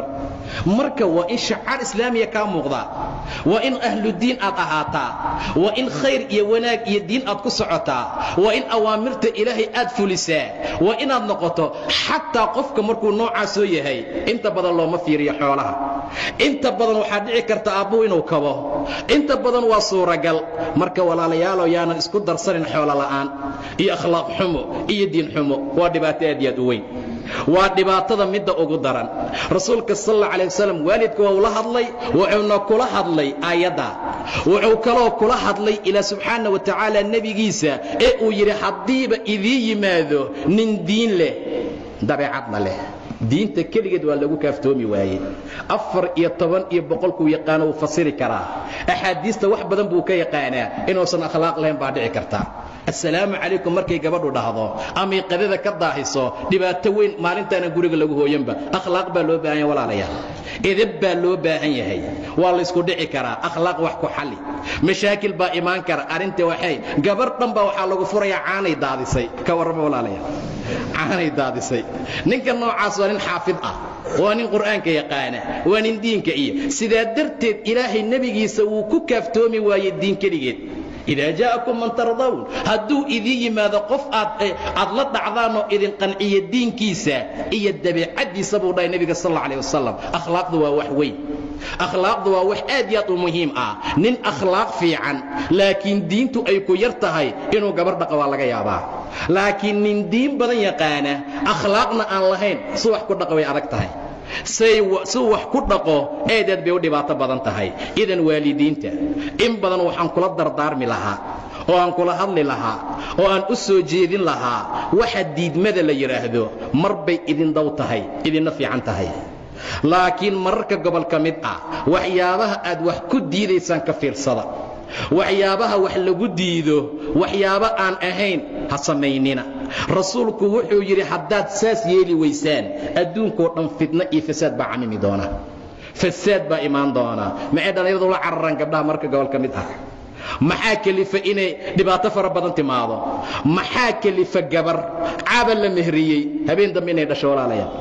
marka waa in shacaar islaamiya kaa muuqdaa waa in ahludiin aad ahaataa waa in khayr iyo wanaag iyo diin aad ku socotaa waa in awaamirta ilaahay aad fulisaa waa inaad noqoto xataa qofka markuu noocaasoo yahay inta badan looma fiiriyo xoolaha inta badan waxaa dhici karta aabbuhu inuu kabo inta badan waa suuragal marka walaalayaalow yaanan isku darsanin xoolo la'aan iyo akhlaaq xumo iyo diin xumo waa dhibaato aad iyo aad u weyn waa dhibaatada midda ugu daran rasuulka sal alla alay wasalam waalidka waa ula hadlay wuxuuna kula hadlay aayadda wuxuu kaloo kula hadlay ilaa subxaana wa tacaala nebigiisa ee uu yidhi haddiiba idiin yimaado nin diin leh dabeecadna leh diinta keligeed waa lagu kaaftoomi waaye afar iyo toban iyo boqolkuu yaqaano wuu fasiri karaa axaadiista wax badan buu ka yaqaanaa inuusan akhlaaq lahayn baa dhici karta assalaamu calaykum markay gabadhu dhahdo amay qadada ka daahiso dhibaato weyn maalintaana guriga lagu hooyanba akhlaaq baa loo baahan yahay walaalayaal edeb baa loo baahan yahay waa laysku dhici karaa akhlaaq wax ku xalli mashaakil baa imaan kara arrinta waxay gabar dhan baa waxaa lagu furayaa caanay daadisay ka warrama walaalayaal caanay daadisay ninka noocaas waa nin xaafid ah waa nin qur'aanka yaqaana waa nin diinka iyo sidaa darteed ilaahay nebigiisa wuu ku kaaftoomi waaye diin keligeed idaa jaa'akum man tardawn hadduu idiin yimaado qof aad aad la dhacdaanoo idin qanciya diinkiisa iyo dabeecaddiisa buu dhahay nebiga sal alla alih wasalam akhlaaqdu waa wax weyn akhlaaqdu waa wax aad iyo aad u muhiim ah nin akhlaaq fiican laakiin diintu ay ku yar tahay inuu gabar dhaqa waa laga yaabaa laakiin nin diin badan yaqaana akhlaaqna aan lahayn si wax ku dhaqa way adag tahay say si wax ku dhaqo eedeed bay u dhibaato badan tahay idan waalidiinta in badan waxaan kula dardaarmi lahaa oo aan kula hadli lahaa oo aan u soo jeedin lahaa waxa diidmada la yidhaahdo mar bay idin dow tahay idinna fiican tahay laakiin mararka gobol ka mid ah waxyaabaha aad wax ku diidaysaan ka fiirsada waxyaabaha wax lagu diido waxyaabo aan ahayn ha samaynina rasuulku wuxuu yidhi haddaad saas yeeli waysaan adduunkoo dhan fitno iyo fasaad baa camimi doona fasaad baa imaan doona maxay dhallinyaradu la cararaan gabdhaha marka gobol ka mid ah maxaa kelifa inay dhibaato fara badan timaado maxaa kelifa gabar caaba la mehriyey habeen dambe inay dhasho walaalayaal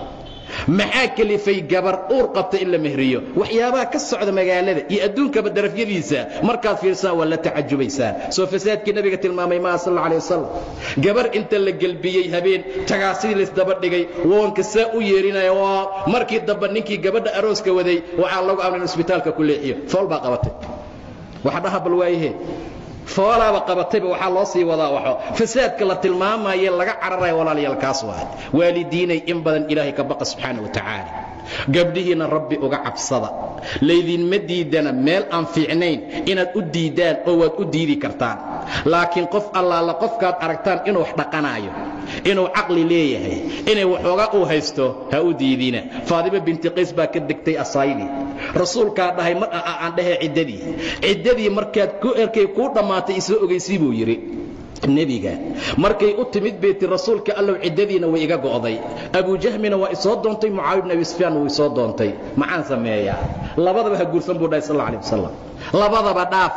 maxaa kelifay gabar uur qabta in la mehriyo waxyaabaha ka socda magaalada iyo adduunkaba darafyadiisa markaad fiirsaan waa la tacajubaysaan soo fasaadkii nabiga tilmaamay maaha sal alay wasalam gabar inta la gelbiyey habeen tagaasidii laysdaba dhigay woonka saa u yeerinaya waa markii dambe ninkii gabadha arooska waday waxaa lagu amray in isbitaalka ku leexiyo fool baa qabatay waxa dhaha bal waayahe foolaaba qabatayba waxaa loo sii wadaa waxo fasaadka la tilmaamaye laga cararaya walaalayaal kaas waay waalidiinay in badan ilaahay ka baqa subxaana wa tacaala gabdhihiinna rabbi uga cabsada laydinma diidana meel aan fiicnayn inaad u diiddaan oo waad u diidi kartaan laakiin qof allaala qofkaad aragtaan inuu wax dhaqanaayo inuu caqli leeyahay inay waxoogaa uu haysto ha u diidina faadima binti qays baa ka degtay asayli rasuulkaa dhahay mar aan dhahee ciddadii ciddadii markaad ku erkay kuu dhammaatay isoo ogaysii buu yidhi nebiga markay u timid beyti rasuulka allow ciddadiina way iga go'day abujahmina waa isoo doontay mucaawiya bn abi sufyaan wuu isoo doontay maxaan sameeyaa labadaba ha guursan buu dhahay sal alla alih wasalam labadaba dhaaf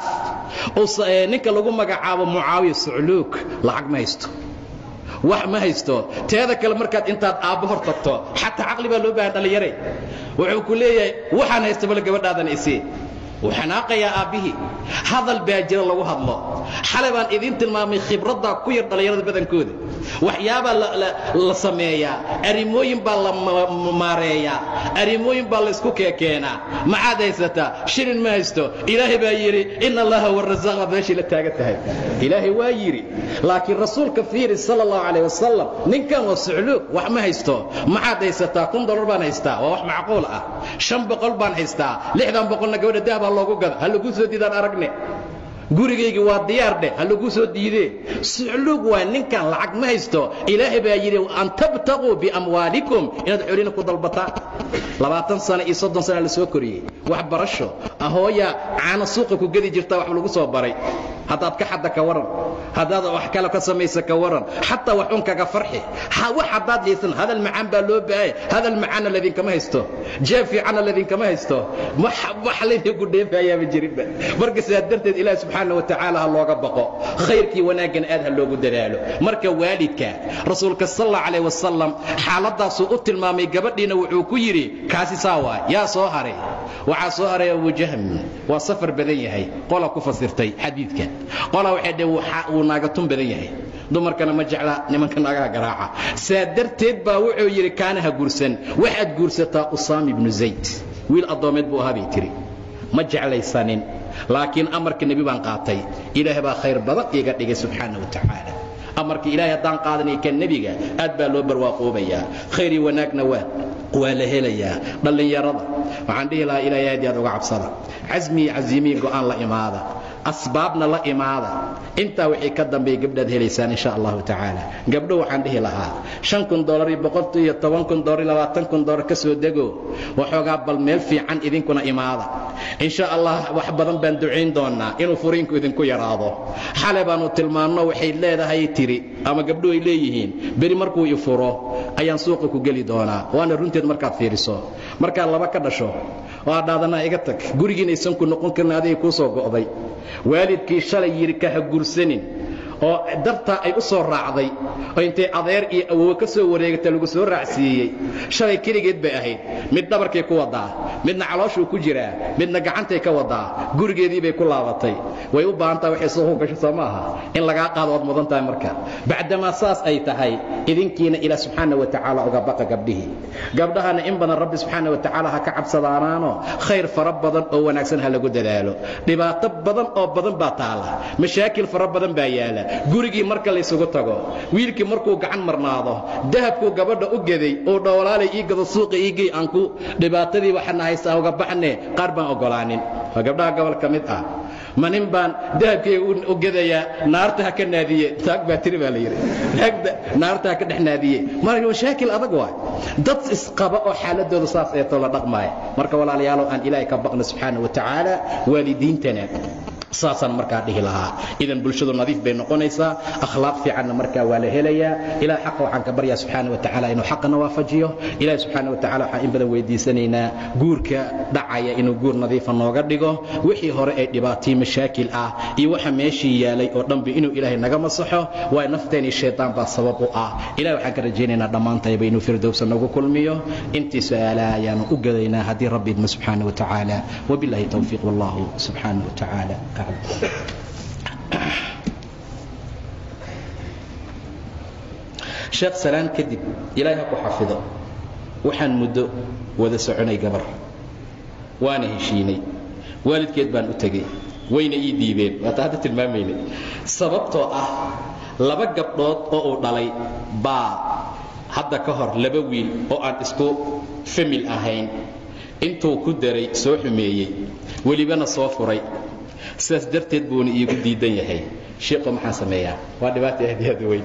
ninka lagu magacaabo mucaawiya sucluug lacag ma haysto wax ma haysto teeda kale markaad intaad aabbo hor tagto xataa caqli baa loo baahan dhallinyare wuxuu ku leeyahay waxaan haysta bale gabadhaadana isii wuu xanaaqayaa aabbihii hadal baa jira lagu hadlo xalay baan idiin tilmaamay khibraddaa ku yar dhallinyarada badankooda waxyaabaa la sameeyaa arrimooyin baa la maareeyaa arrimooyin baa laysku keekeenaa maxaad haysataa shilin ma haysto ilaahay baa yidhi ina allaha warasaaqa meeshii la taagan tahay ilaahay waa yidhi laakiin rasuulka fiiri sala allahu calayh wasalam ninkan waa sucluug wax ma haysto maxaad haysataa kun dollar baan haystaa waa wax macquul ah shan boqol baan haystaa lixdan boqolna gabadha dahab ha loogu gada ha laguu soo diidaan aragne gurigaygii waa diyaar dheh ha laguu soo diidee sucluug waa ninkan lacag ma haysto ilaahay baa yidhi an tabtaquu biamwaalikum inaad xolina ku dalbataan labaatan sano iyo soddon sana la soo koriyey waxbarasho ahooya caana suuqa ku gedi jirtaa wax lagu soo baray haddaad ka xadda ka waran haddaad wax kale ka samaysa ka waran xataa wax un kaga farxi wax haddaad haysan hadal macaan baa loo baahaya hadal macaanna ladinkama haysto jeeb fiicanna ladinkama haysto wax laydinku dheefayaaba jirinba marka sidaa darteed ilaahi subxaana wa tacaala ha looga baqo khayrkii wanaaggan aad ha loogu dadaalo marka waalidka rasuulka sal alla calayh wasalam xaaladdaasuu u tilmaamay gabadhiina wuxuu ku yidhi kaasi saa waay yaa soo haray waxaa soo haray abujahm waa safar badan yahay qola ku fasirtay xadiidka qola waxay dheh wuu naagatun badan yahay dumarkana ma jecla nimanka naagaha garaaca saa darteed baa wuxuu yidhi kaanaha guursan waxaad guursataa usaam ibnu zayd wiil addoomeed buu ahaa bay tiri ma jeclaysanin laakiin amarka nebi baan qaatay ilaah baa khayr badan iiga dhigay subxaana wa tacaala amarka ilaahay haddaan qaadanay kan nebiga aad baa loo barwaaqoobayaa khayr iyo wanaagna waa waa la helayaa dhallinyarada waxaan dhihi lahaa ilaahay aad iyo aad uga cabsada casmi iyo casiimiyi go'aan la imaada asbaabna la imaada intaa wixii ka dambeeya gabdhaad helaysaan insha allahu tacaala gabdho waxaan dhihi lahaa shan kun dolar iyo boqol iyo toban kun dolar iyo labaatan kun dolar ka soo dego waxoogaa bal meel fiican idinkuna imaada insha allah wax badan baan ducayn doonaa inuu furiinku idinku yaraado xale baanu tilmaanno waxay leedahay tiri ama gabdho ay leeyihiin beri markuu i furo ayaan suuqa ku geli doonaa waana runteed markaad fiiriso markaad laba ka dhasho oo aad dhaadanaa iga tag gurigiina aysan ku noqon karin adiga kuu soo go'day waalidkii shalay yidhi ka ha gursanin oo dartaa ay u soo raacday oo intay adeer iyo awowe ka soo wareegata lagu soo raacsiiyey shalay keligeed bay ahayd mid dhabarkay ku wadaa midna calooshuu ku jiraa midna gacantay ka wadaa gurigeedii bay ku laabatay way u baahan tahay waxay suuqu gasho soo maaha in lagaa qaado ood mudan tahay marka bacdamaa saas ay tahay idinkiina ilaah subxaana wa tacaala uga baqa gabdhihii gabdhahana in badan rabbi subxaana wa tacaala ha ka cabsadaanaano khayr fara badan oo wanaagsan ha lagu dadaalo dhibaato badan oo badan baa taala mashaakil fara badan baa yaala gurigii marka laysugu tago wiilkii markuu gacan marnaado dahabkuu gabadha u geday oo dhowlaalay ii gado suuqa iigey aan ku dhibaatadii waxana haystaa uga baxne qaar baan ogolaanin waa gabdhaha gobol ka mid ah ma nin baan dahabkayga u gedayaa naarta ha ka naadiye taag baa tiri baa la yidhi naarta ha ka dhex naadiye marka mashaakil adag waay dad isqaba oo xaaladooda saas eetoo la dhaqmaaya marka walaalayaalow aan ilaahay ka baqno subxaana wa tacaala waalidiintana saasaan markaa dhihi lahaa idan bulshadu nadiif bay noqonaysaa akhlaaq fiicanna markaa waa la helayaa ilaah xaqa waxaan ka baryaa subxaana wa tacaala inuu xaqana waafajiyo ilaah subxaana wa tacala waxaan in badan weydiisanaynaa guurka dhacaya inuu guur nadiifa nooga dhigo wixii hore ee dhibaatay mashaakil ah iyo waxa meeshii yaalay oo dhanba inuu ilaahay naga masaxo waay nafteeni shaydaan baa sabab u ah ilaah waxaan ka rajaynaynaa dhammaantayba inuu firdowsa nagu kulmiyo intii su-aalaha ayaanu u gadaynaa haddii rabbi idma subxaana wa tacaala wabillahi towfiiq wallahu subxaana wa tacaala sheekh salaan kadib ilaahay ha ku xafido waxaan muddo wada soconay gabar waana heshiinay waalidkeed baan u tegey wayna ii diibeen waata hadda tilmaamayna sababtoo ah laba gabdhood oo uu dhalay baa hadda ka hor laba wiil oo aan isku famil ahayn intuu ku daray soo xumeeyey welibana soo furay sidaas darteed buuna iigu diidan yahay shiiqo maxaan sameeyaa waa dhibaata aad aad weyn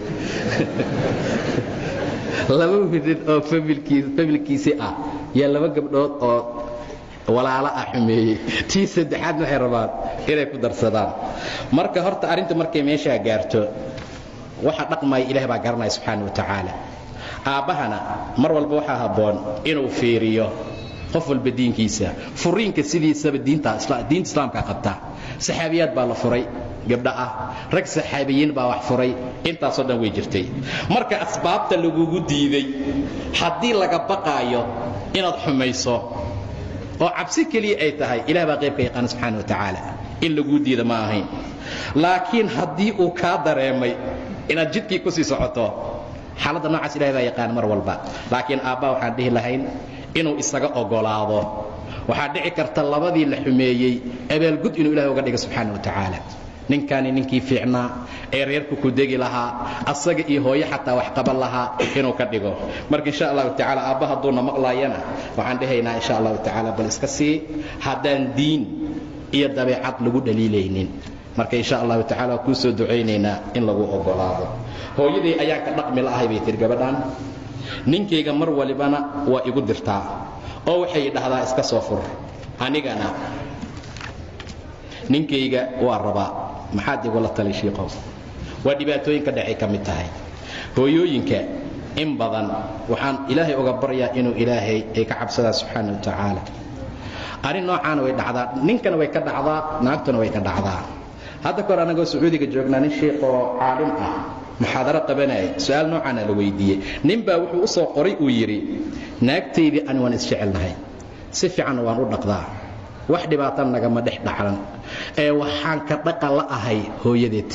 laba wiilid oo familkiisi ah yaa laba gabdhood oo walaalo ah xumeeyey tii saddexaadna waxay rabaan inay ku darsadaan marka horta arrinta markay meeshaa gaarto waxa dhaqmaya ilaah baa garanaya subxaana wa tacaala aabbahana mar walba waxaa habboon inuu fiiriyo qof walba diinkiisa furiinka sidiisaba diinta islaamka qabta saxaabiyaad baa la furay gabdha ah rag saxaabiyiin baa wax furay intaasoo dhan way jirtay marka asbaabta lagugu diiday haddii laga baqaayo inaad xumayso oo cabsi keliya ay tahay ilah baa qaybka yaqaana subxaana wa tacaala in laguu diida ma ahayn laakiin haddii uu kaa dareemay inaad jidkii ku sii socoto xaaladda noocaas ilahay baa yaqaan mar walba laakiin aabbaa waxaan dhihi lahayn inuu isaga ogolaado waxaa dhici karta labadii la xumeeyey abaalgud inuu ilahay uga dhiga subxaana wa tacaala ninkaani ninkii fiicnaa ee reerku ku degi lahaa asaga iyo hooyo xataa wax qaban lahaa inuu ka dhigo marka insha allahu tacaala aabba hadduuna maqlaayana waxaan dhihaynaa insha allahu tacaala bal iska sii haddaan diin iyo dabeecad lagu dhaliilaynin marka insha allahu tacala waa kuu soo ducaynaynaa in lagu ogolaado hooyadii ayaan ka dhaqmi la'ahay bay tiri gabadhan ninkayga mar walibana waa igu dirtaa oo waxay dhahdaa iska soo fur anigana ninkayga waa rabaa maxaad igula tali shiikow waa dhibaatooyinka dhacay ka mid tahay hooyooyinka in badan waxaan ilaahay uga baryaa inuu ilaahay ay ka cabsadaa subxaana wa tacaala arrin noocaana way dhacdaa ninkana way ka dhacdaa naagtuna way ka dhacdaa hadda kahor annagoo sacuudiga joognaa nin shiikhoo caalim ah muxaadaro qabanaya su-aal noocaana la weydiiyey nin baa wuxuu u soo qoray uu yidhi naagtaydii ani waan isjecelnahay si fiicanna waan u dhaqdaa wax dhibaatan nagama dhex dhaclan ee waxaan ka dhaqa la ahay hooyadeed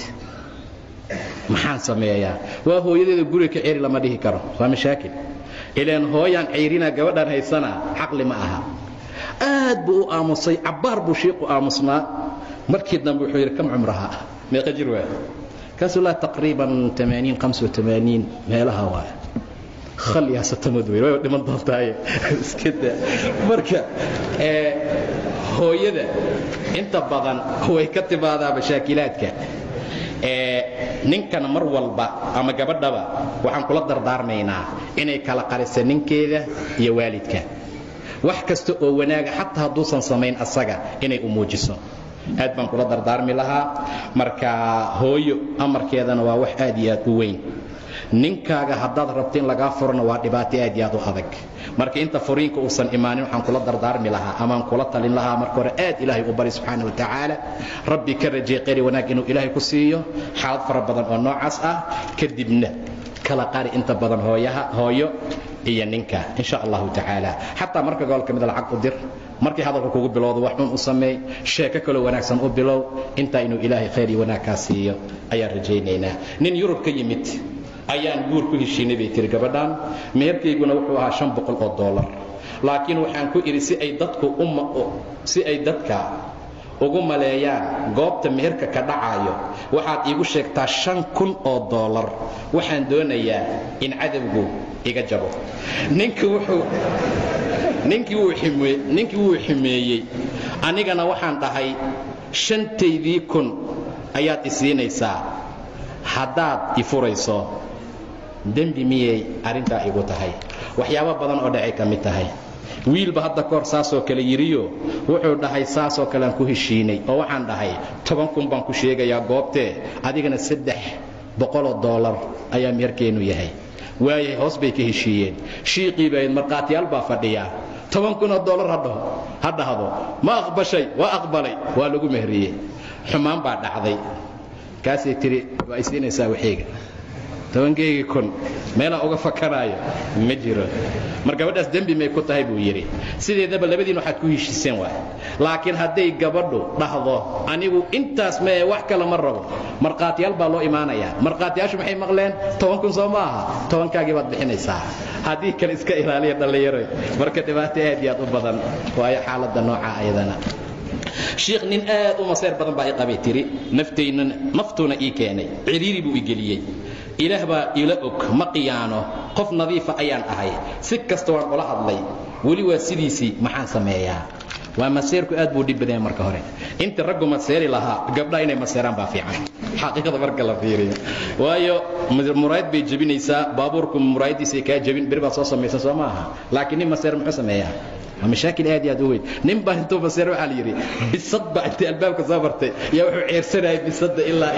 maxaan sameeyaa waa hooyadeeda guriga ka ceri lama dhihi karo waa mashaakil ilaan hooyaan ceyrinaa gabadhaan haysanaa xaqli ma aha aad buu u aamusay cabbaar buu shiiqu aamusnaa markii dambe wuxuu yidhi kam cumraha meeqa jir waa kaasuu laa taqriiban amaaniin hamsa amaaniin meelaha waay khalyasatamad wey way dhiman doontaaye iska daa marka hooyada inta badan way ka timaadaa mashaakilaadka ninkana mar walba ama gabadhaba waxaan kula dardaarmaynaa inay kala qarisa ninkeeda iyo waalidka wax kasta oo wanaaga xataa hadduusan samayn asaga inay u muujiso aad baan kula dardaarmi lahaa marka hooyo amarkeedana waa wax aad iyo aad u weyn ninkaaga haddaad rabto in lagaa furana waa dhibaato aad iyo aad u adag marka inta furiinka uusan imaanin waxaan kula dardaarmi lahaa amaan kula talin lahaa marka hore aad ilaahay u bari subxaana wa tacaala rabbi ka rajay qari wanaag inuu ilaahay ku siiyo xaalad fara badan oo noocaas ah kadibna kala qari inta badan hooyaha hooyo iyo ninka insha allahu tacaala xataa marka gobol ka mida lacag u dir markii hadalka kugu bilowdo wax xun u sameey sheeko kaloo wanaagsan u bilow intaa inuu ilaahay khayr iyo wanaag kaa siiyo ayaan rajaynaynaa nin yurub ka yimid ayaan guur ku heshiinay bay tiri gabadhan meherkayguna wuxuu ahaa shan boqol oo dollar laakiin waxaan ku idhi si ay dadku si ay dadka ugu maleeyaan goobta meherka ka dhacaayo waxaad iigu sheegtaa shan kun oo dollar waxaan doonayaa in cadowgu iga jabo ninki wuxuu ninkii wuu ximee ninkii wuu ximeeyey anigana waxaan dhahay shantaydii kun ayaad isiinaysaa haddaad i furayso dembi miyay arrintaa igu tahay waxyaabo badan oo dhacay ka mid tahay wiilba hadda kahor saasoo kale yidhiyo wuxuu dhahay saasoo kale aan ku heshiinay oo waxaan dhahay toban kun baan ku sheegayaa goobtee adigana saddex boqoloo dollar ayaa meherkeennu yahay waayay hoos bay ka heshiiyeen shiiqii bayd markhaatiyaal baa fadhiya toban kunoo dollar hadhaho ha dhahdo ma aqbashay waa aqbalay waa lagu mehriyey xumaan baa dhacday kaasay tiri waa isiinaysaa waxayga tobankeygii kun meelaan uga fakanaayo ma jiro mar gabadhaas dembi may ku tahay buu yidhi sideedaba labadiin waxaad ku heshiiseen waay laakiin hadday gabadhu dhahdo anigu intaas mee wax kale ma rabo markhaatiyaal baa loo imaanayaa markhaatiyaashu maxay maqleen toban kun soo ma aha tobankaagii baad bixinaysaa haddii kale iska ilaaliya dhallinyaroy marka dhibaato aad iyo aad u badan waayo xaaladda nooca ayadana shiikh nin aad u maseer badan baa i qabay tiri naftaynana naftuuna ii keenay ciriiri buu i geliyey ilaah baa ila og ma qiyaano qof nadiifa ayaan ahay si kasta waan ula hadlay weli waa sidiisii maxaan sameeyaa waa maseerku aad buu dhib badanya marka hore inta raggu maseeri lahaa gabdhaha inay maseeraan baa fiican xaqiiqada marka la fiiriyo waayo muraayad bay jebinaysaa baabuurku muraayadiisay kaa jebin beri baad soo samaysa soo ma aha laakiin nin maseer muxuu sameeyaa waa mashaakil aad iyo aad u weyn nin baa intuu maseer waxaa la yidhi bisad baa intay albaabka soo martay yaa wuxuu ceersanayay bisadda ilaa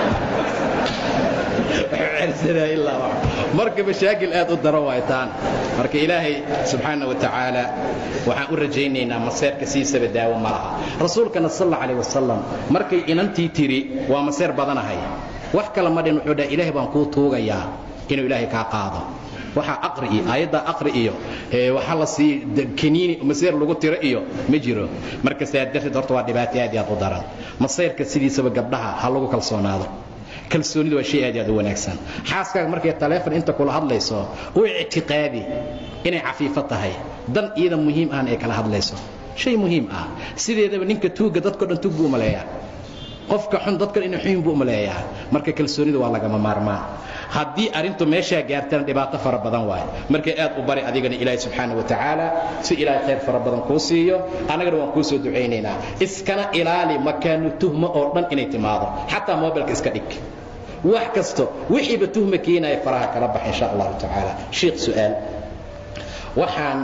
marka mashaakil aad u daro waaytaan marka ilaahay subxaana wa tacaala waxaan u rajaynaynaa maseerka siisaba daawo ma laha rasuulkana sal alla alayh wasalam markay inantii tiri waa maseer badanahay wax kale ma dhin wuxuu dhaha ilaahay baan kuu tuugayaa inuu ilaahay kaa qaado waxaa aqri iyo aayadda aqri iyo waxaa la sii kaniini maseer lagu tiro iyo ma jiro marka saa darteed horta waa dhibaato aad iyo aad u daran maseyrka sidiisaba gabdhaha ha lagu kalsoonaado kalsoonidu waa shay aad iyo aad u wanaagsan xaaskaaga markay taleefon inta kula hadlayso u ictiqaadi inay cafiifo tahay dan iyada muhiim ahna ay kala hadlayso shay muhiim ah sideedaba ninka tuugga dadko dhan tuug buu umaleeyaa qofka xun dadkan inay xun buu umaleeyaa marka kalsoonidu waa lagama maarmaan haddii arrintu meeshaa gaartana dhibaato fara badan waaye marka aad u bari adigana ilaahay subxaana wa tacaala si ilaahay khayr fara badan kuu siiyo annagana waan kuu soo ducaynaynaa iskana ilaali makaanu tuhmo oo dhan inay timaado xataa mobilka iska dhig wax kasto wixiiba tuhma keenaya faraha kala bax insha allahu tacaala sheikh su'aal waxaan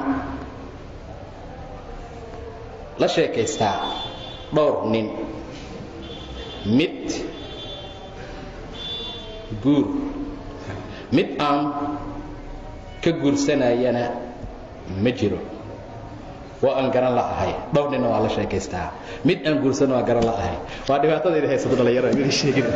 la sheekaystaa dhowr nin mid guur mid aan ka guursanayana ma jiro waa aan garan la'ahay dhowr nina waa la sheekaystaa mid aan guursana waa garan la'ahay waa dhibaatadayda haysato dhallinyaro mid sheegin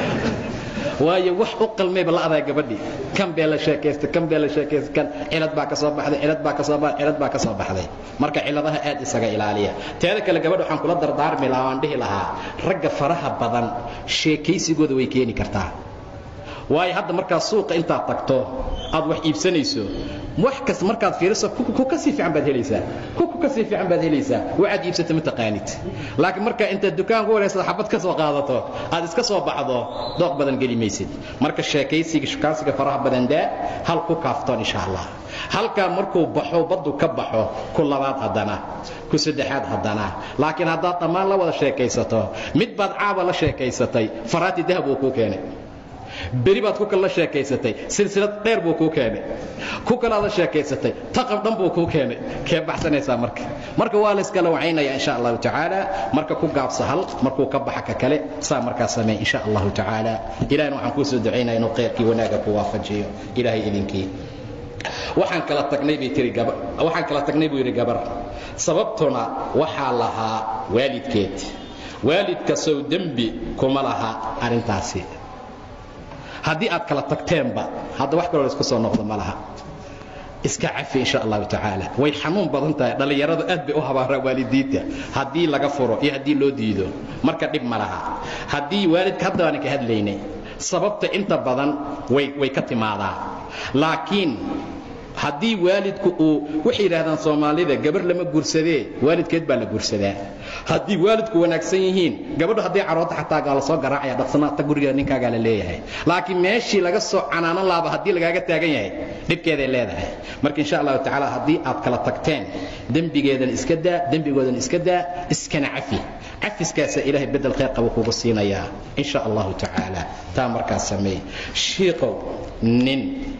waayo wax u qalmayba la adaa gabadhii kan bee la sheekaysta kan bee la sheekaysta kan cilad baa ka soo baxday cilad baa ka soo baxday cilad baa ka soo baxday marka ciladaha aad isaga ilaaliya teeda kale gabadha waxaan kula dardaarmi lahaa waan dhihi lahaa ragga faraha badan sheekaysigooda way keeni kartaa waayo hadda markaad suuqa intaad tagto aad wax iibsanayso wax kas markaad fiiriso ku kasii fiican baad helaysaa ku ku kasii fiican baad helaysaa waxaad iibsata ma taqaanid laakiin marka intaad dukaan ku wareysado xabad ka soo qaadato aad iska soo baxdo dooq badan geli maysid marka sheekaysiga shukaansiga faraha badan daa hal ku kaaftoon insha allah halkaa markuu baxo baddu ka baxo ku labaad haddana ku saddexaad haddana laakiin haddaad dhammaan la wada sheekaysato mid baad caaba la sheekaysatay faraati dahab uu kuu keenay beri baad ku kale la sheekaysatay silsilad dheer buu kuu keenay ku kalaad la sheekaysatay taqab dhan buu kuu keenay kee baxsanaysaa marka marka waa layskala wacaynaya insha allahu tacaala marka ku gaabsa hal markuu ka baxa ka kale saa markaa samey insha allahu tacaala ilahina waxaan kuu soo ducaynaya inuu khayrkii wanaaga ku waafajiyo ilaahay idinkii waxaan kala tagnay bay tiri gabar waxaan kala tagnay buu yidhi gabar sababtuna waxaa lahaa waalidkeed waalidka sow dembi kuma laha arrintaasi haddii aad kala tagteenba hadda wax kaloo laisku soo noqdo ma laha iska cafi insha allahu tacaala way xanuun badan tahay dhallinyaradu aad bay u habaaraan waalidiinta haddii laga furo iyo haddii loo diido marka dhib ma laha haddii waalidka hadda baanan ka hadlaynay sababta inta badan way way ka timaadaa laakiin haddii waalidku uu waxay yidhaahdaan soomaalida gabar lama guursadee waalidkeed baa la guursadaa haddii waalidku wanaagsan yihiin gabadhu hadday caroota xataa gaa la soo garaacaya dhaqsanaata gurigeeda ninkaagaa la leeyahay laakiin meeshii laga soo canaanan laaba haddii lagaaga taagan yahay dhibkeeday leedahay marka insha allahu tacaala haddii aad kala tagteen dembigeedan iska daa dembigoodan iska daa iskana cafi cafiskaasaa ilaahay bedel khayr qaba kugu siinayaa insha allahu tacaala taa markaas sameey shiiqow nin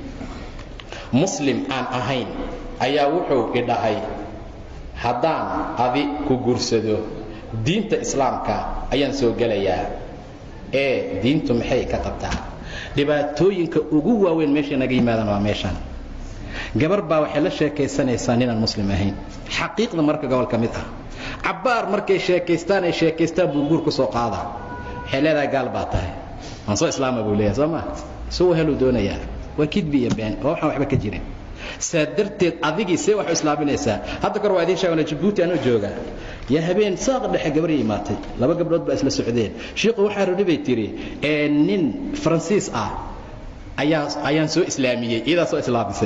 muslim aan ahayn ayaa wuxuu idhahay haddaan adi ku guursado diinta islaamka ayaan soo gelayaa ee diintu maxay ka qabtaa dhibaatooyinka ugu waaweyn meeshay naga yimaadaan waa meeshan gabar baa waxay la sheekaysanaysaa ninaan muslim ahayn xaqiiqda marka gobol ka mid ah cabbaar markay sheekaystaan ay sheekaystaan buu guur ku soo qaadaa waxay leedahay gaal baa tahay aan soo islaama buu leeyahay soo ma suu heluu doonayaa waa kidbi iyo been waa waxaan waxba ka jirin saa darteed adigii see wax u islaaminaysaa hadda kor waa idiin sheegana jabuuti anoo jooga yaa habeen saaqa dhexe gabaray imaatay laba gabdhood baa isla socdeen shiiku waxaa rodhi bay tidhi ee nin faransiis ah ayaa ayaan soo islaamiyey iyadaa soo islaamisay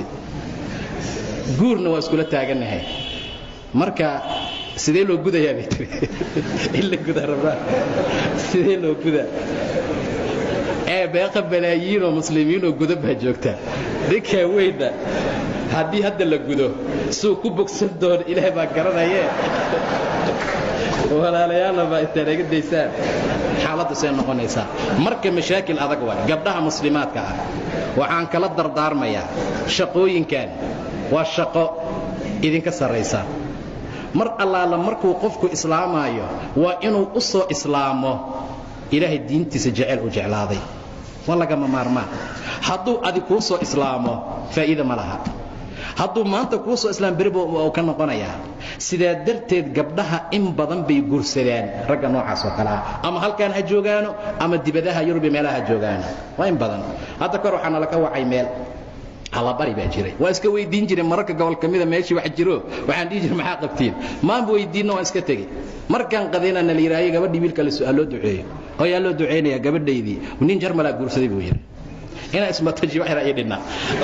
guurna waa iskula taagannahay marka sidee loo gudayaa bay tiri in la gudaa rabaa sidee loo gudaa ee beeqa balaayiinoo muslimiinoo gudo baa joogta ninkaa weynna haddii hadda la gudo suu ku bogsan doono ilaahay baa garanayee walaalayaalla baa intaad aga daysaan xaaladdu say noqonaysaa marka mashaakil adag waay gabdhaha muslimaadka ah waxaan kala dardaarmayaa shaqooyinkan waa shaqo idinka sarraysa mar allaala markuu qofku islaamaayo waa inuu u soo islaamo ilaahay diintiisa jecel u jeclaaday waa lagama maarmaan hadduu adi kuu soo islaamo faa'iida ma laha hadduu maanta kuu soo islaam beriba uu ka noqonayaa sidaa darteed gabdhaha in badan bay guursadaan ragga noocaas oo kale ah ama halkaan ha joogaano ama dibadaha yurubi meelaha ha joogaano waa in badan hadda kor waxaa nalaka wacay meel allabari baa jiray waa iska weydiin jiray mararka gobol ka mida meeshii wax jiro waxaan dhihi jiray maxaa qabtiin maanba weydiinno waan iska tegey markaan qadayna na la yidhaayo gabadhii wiilka la su'aal loo duceeyo oo yaa loo ducaynayaa gabadhaydii nin jarmalaa guursaday buu yidhi inaa ismataji wax yara ii dhinna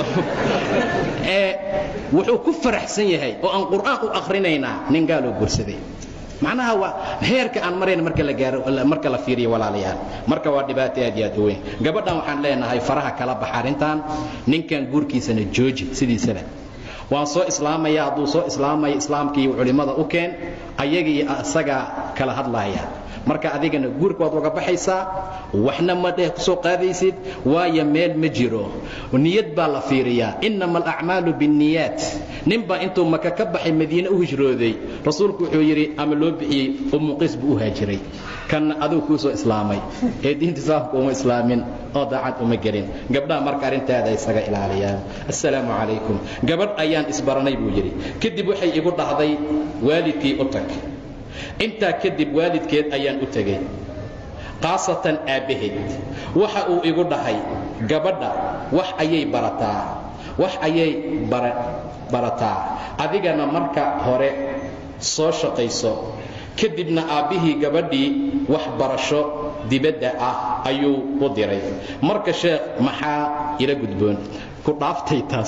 ee wuxuu ku faraxsan yahay oo aan qur'aan u akhrinaynaa nin gaaloo guursaday macnaha waa heerka aan marayn marka la gaaro marka la fiiriyo walaalayaal marka waa dhibaato aad iyo aad u weyn gabadhan waxaan leenahay faraha kala baxa arrintan ninkan guurkiisana jooji sidiisaba waan soo islaamaya hadduu soo islaamaya islaamkii culimmada u keen ayaga iyo asaga kala hadlaaya marka adigana guurka waad uga baxaysaa waxna ma dheh kusoo qaadaysid waayo meel ma jiro niyad baa la fiiriyaa innama alacmaalu binniyaat ninbaa intuu maka ka baxay madiine u hijrooday rasuulku wuxuu yidhi ama loo bixiyey umuqiis buu u haajiray kanna adigu kuu soo islaamay ee diinta islaamka uma islaamin oo daacad uma gelin gabdhaha marka arrintaada isaga ilaaliyaan assalaamu calaykum gabadh ayaan isbaranay buu yidhi kadib waxay igu dhahday waalidkii u tag intaa kadib waalidkeed ayaan u tegey khaasatan aabbaheed waxa uu igu dhahay gabadha wax ayay barataa wax ayay barataa adigana marka hore soo shaqayso kadibna aabbihii gabadhii wax barasho dibadda ah ayuu u diray marka sheekh maxaa ila gudboon ku dhaaftay taas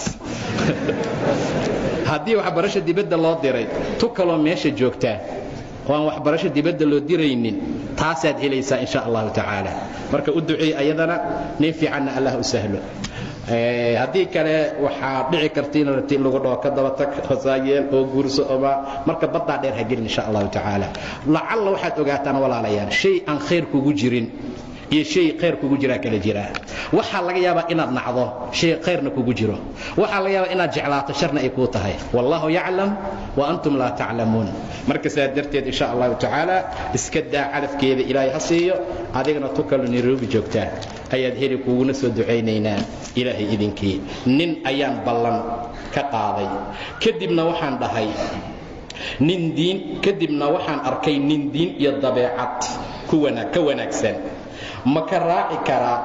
haddii waxbarasho dibadda loo diray tu kaloo meesha joogtaa oo aan waxbarasho dibadda loo diraynin taasaad helaysaa insha allahu tacaala marka u duceey ayadana nin fiicanna allah u sahlo haddii kale waxaa dhici karta in rabti in lagu dhaho ka daba tag hosaayeel oo guurso oma marka baddaa dheer ha gelin insha allahu tacaala lacalla waxaad ogaataan walaalayaal shay aan khayr kugu jirin iyo shay khayr kugu jiraa kala jiraa waxaa laga yaabaa inaad nacdo shay khayrna kugu jiro waxaa laga yaabaa inaad jeclaato sharna ay kuu tahay wallahu yaclam wa antum laa taclamuun marka saa darteed insha allahu tacaala iska daa calafkeeda ilaahay ha siiyo adigana tu kaloo nairobi joogtaa ayaad heli kuguna soo ducaynaynaa ilaahay idinkii nin ayaan ballan ka qaaday kadibna waxaan dhahay nin diin kadibna waxaan arkay nin diin iyo dabeecad ka wanaagsan ma ka raaci karaa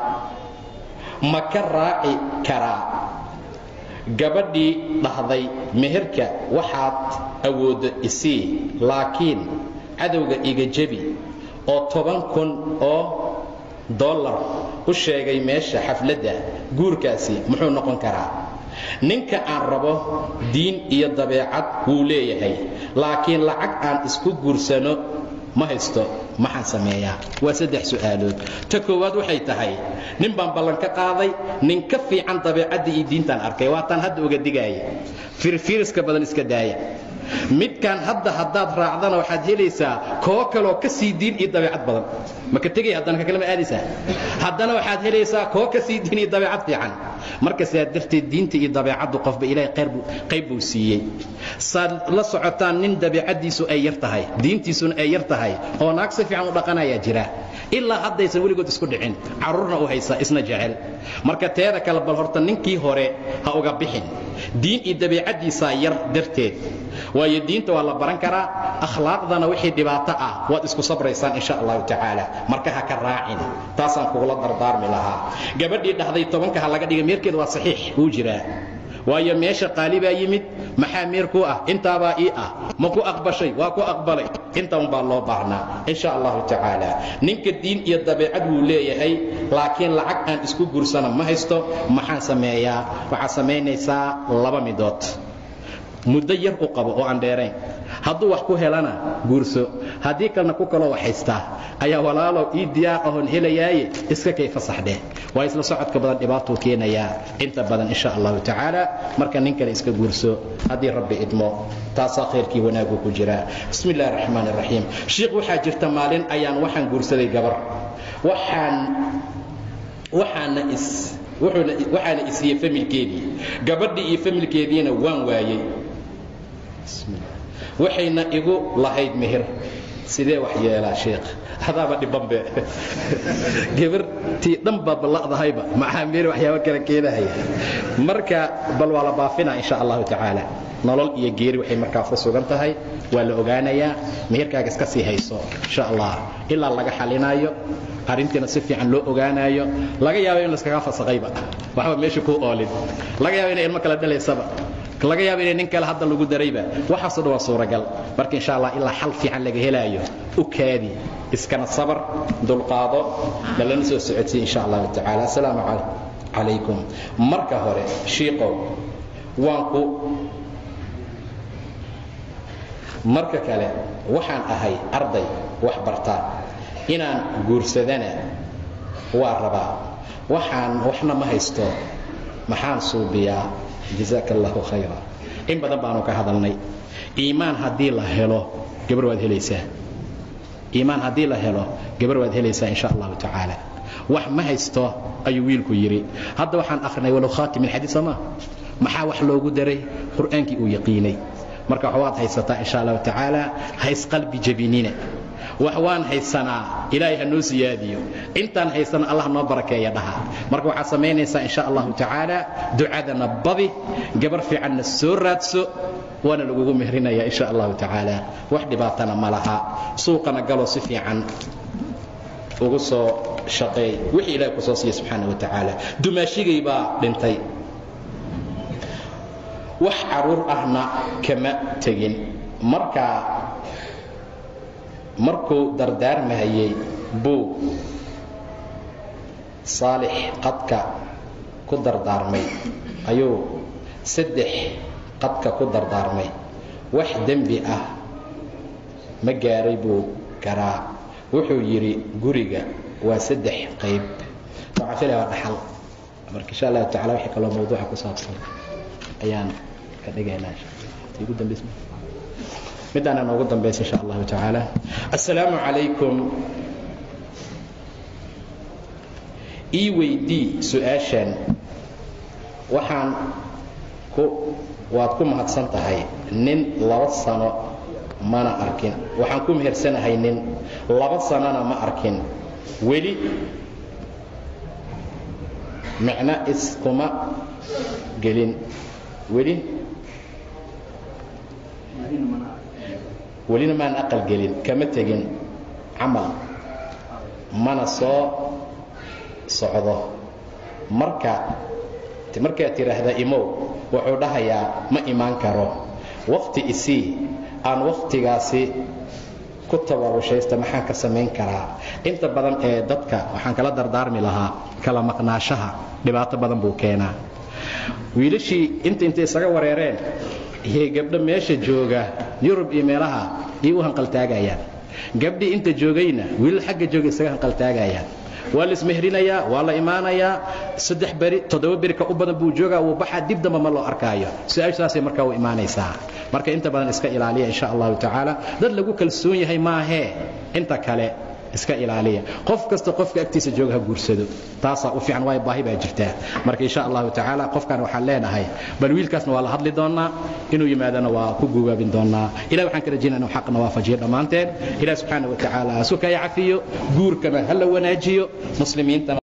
ma ka raaci karaa gabadhii dhahday meherka waxaad awooddo isii laakiin cadowga iga jebi oo toban kun oo dollar u sheegay meesha xafladda guurkaasi muxuu noqon karaa ninka aan rabo diin iyo dabeecad wuu leeyahay laakiin lacag aan isku guursano ma haysto maxaan sameeyaa waa saddex su'aalood ta koowaad waxay tahay nin baan ballan ka qaaday nin ka fiican dabeecaddii iyo diintaan arkay waataan hadda uga digaaya firfiiriska badan iska daaya midkaan hadda haddaad raacdana waxaad helaysaa koo kaloo ka sii diin iyo dabeecad badan maka tegay haddana ka kalema aadaysaa haddana waxaad helaysaa koo ka sii diin iyo dabeecad fiican marka sidaa darteed diinta iyo dabeecaddu qofba ilaahay qayb buu siiyey saad la socotaan nin dabeecaddiisu ay yar tahay diintiisuna ay yar tahay oo naag si fiican u dhaqanayaa jira ilaa haddaysan weligood isku dhicin carruurna u haysa isna jecel marka teeda kale bal horta ninkii hore ha uga bixin diin iyo dabeecaddiisaa yar darteed waayo diinta waa la baran karaa akhlaaqdana wixii dhibaato ah waad isku sabraysaan insha allahu tacaala marka ha ka raacin taasaan kugula dardaarmi lahaa gabadhii dhahday tobanka ha laga dhiga meerkeeda waa saxiix wuu jiraa waayo meesha qaali baa yimid maxaa meer ku ah intaabaa ii ah ma ku aqbashay waa ku aqbalay inta unbaa loo baahnaa insha allahu tacaala ninka diin iyo dabeecad wuu leeyahay laakiin lacag aan isku guursana ma haysto maxaan sameeyaa waxaad samaynaysaa laba midood muddo yar u qabo oo aan dheerayn hadduu wax ku helana guurso haddii kalena ku kaloo wax haystaa ayaa walaalow ii diyaar ahoon helayaaye iska kay fasaxdheh waa isla socodka badan dhibaatuu keenayaa inta badan insha allahu tacaala marka nin kale iska guurso haddii rabbi idmo taasaa khayrkii wanaagu ku jiraa bismi illahi raxmaan raxiim shiikh waxaa jirta maalin ayaan waxaan guursaday gabar waxaan waxaana is waxaana isiiyey familkeedii gabadhii iyo familkeediina waan waayey waxayna igu lahayd meher sidee wax yeelaa sheekh adaaba dhibanbe gabartii dhan baa balla'dahayba maxaa meher waxyaabo kale keenahaya marka bal waa la baafinaa insha allahu tacaala nolol iyo geeri waxay markaa ku sugan tahay waa la ogaanayaa meherkaaga iska sii hayso insha allah ilaa laga xalinaayo arrintiina si fiican loo ogaanaayo laga yaabo in laskaga fasaqayba waxba meesha kuu oolin laga yaabo inay ilmo kala dhalaysaba laga yaabo inay nin kale hadda lagu darayba waxaasoo dhan waa suuragal marka insha allah ilaa xal fiican laga helaayo u kaadi iskana sabar dulqaado lalana soo socodsiy insha allahu tacaala assalaamu calaykum marka hore shiiqow waan ku marka kale waxaan ahay arday wax barta inaan guursadana waa rabaa waxaan waxna ma haysto maxaan suubiyaa jazaaka allahu khayra in badan baanu ka hadalnay iimaan haddii la helo gabar waad helaysaa iimaan haddii la helo gabar waad helaysaa insha allahu tacaala wax ma haysto ayuu wiilku yidhi hadda waxaan akhrinay walow khaatim ilxadiid soo maa maxaa wax loogu daray qur'aankii uu yaqiinay marka waad haysataa insha allahu tacaala haysqalbi jabinina wax waan haysanaa ilaahay ha noo siyaadiyo intaan haysana allah noo barakeeya dhaha marka waxaad samaynaysaa insha allahu tacaala ducadana badi gabar fiicanna soo raadso waana lagugu mehrinaya insha allahu tacaala wax dhibaatana ma laha suuqana galo si fiican ugu soo shaqeey wixii ilahay ku soo siiya subxaana wa tacaala dumaashigay baa dhintay wax caruur ahna kama tegin marka markuu dardaarmahayey buu saalix qadka ku dardaarmay ayuu saddex qadka ku dardaarmay wax dembi ah ma gaaray buu garaa wuxuu yidhi guriga waa saddex qayb waxaa filaya waa dhaxal marka insha allahu tacala wixii kaloo mawduuca ku saabsan ayaan ka dhigaynaa ugu dambays midaana noogu dambaysa insha allahu tacaala assalaamu calaykum ii weydii su-aashan waxaan ku waad ku mahadsan tahay nin laba sano mana arkin waxaan ku mehersanahay nin laba sanona ma arkin weli micno iskuma gelin weli welina maan aqal gelin kama tegin camal mana soo socdo marka markaad tidhaahda imow wuxuu dhahayaa ma imaan karo wakhti isii aan wakhtigaasi ku tabaabushaysta maxaan ka samayn karaa inta badan ee dadka waxaan kala dardaarmi lahaa kala maqnaashaha dhibaato badan buu keenaa wiilashii inta intay isaga wareereen iyo gabdho meesha jooga yurub iyo meelaha iyay u hanqaltaagayaan gabdhii inta joogayna wiilal xagga jooga isaga hanqaltaagayaan waa la ismehrinayaa waa la imaanayaa saddex beri toddoba beri ka u badan buu joogaa wuu baxaa dib damba ma loo arkaayo su-aashaasay markaa u imaanaysaa marka inta badan iska ilaaliya insha allahu tacaala dad lagu kalsoon yahay maahee inta kale iska ilaaliya qof kasta qofka agtiisa jooga ha guursado taasaa u fiican waayo baahi baa jirtaa marka insha allahu tacaala qofkan waxaan leenahay bal wiilkaasna waa la hadli doonaa inuu yimaadana waa ku guugaabin doonaa ilahi waxaan ka rajaynaa inuu xaqna waafajiyo dhammaanteen ilahi subxaana wa tacaala sukaya cafiyo guurkana ha la wanaajiyo muslimiintana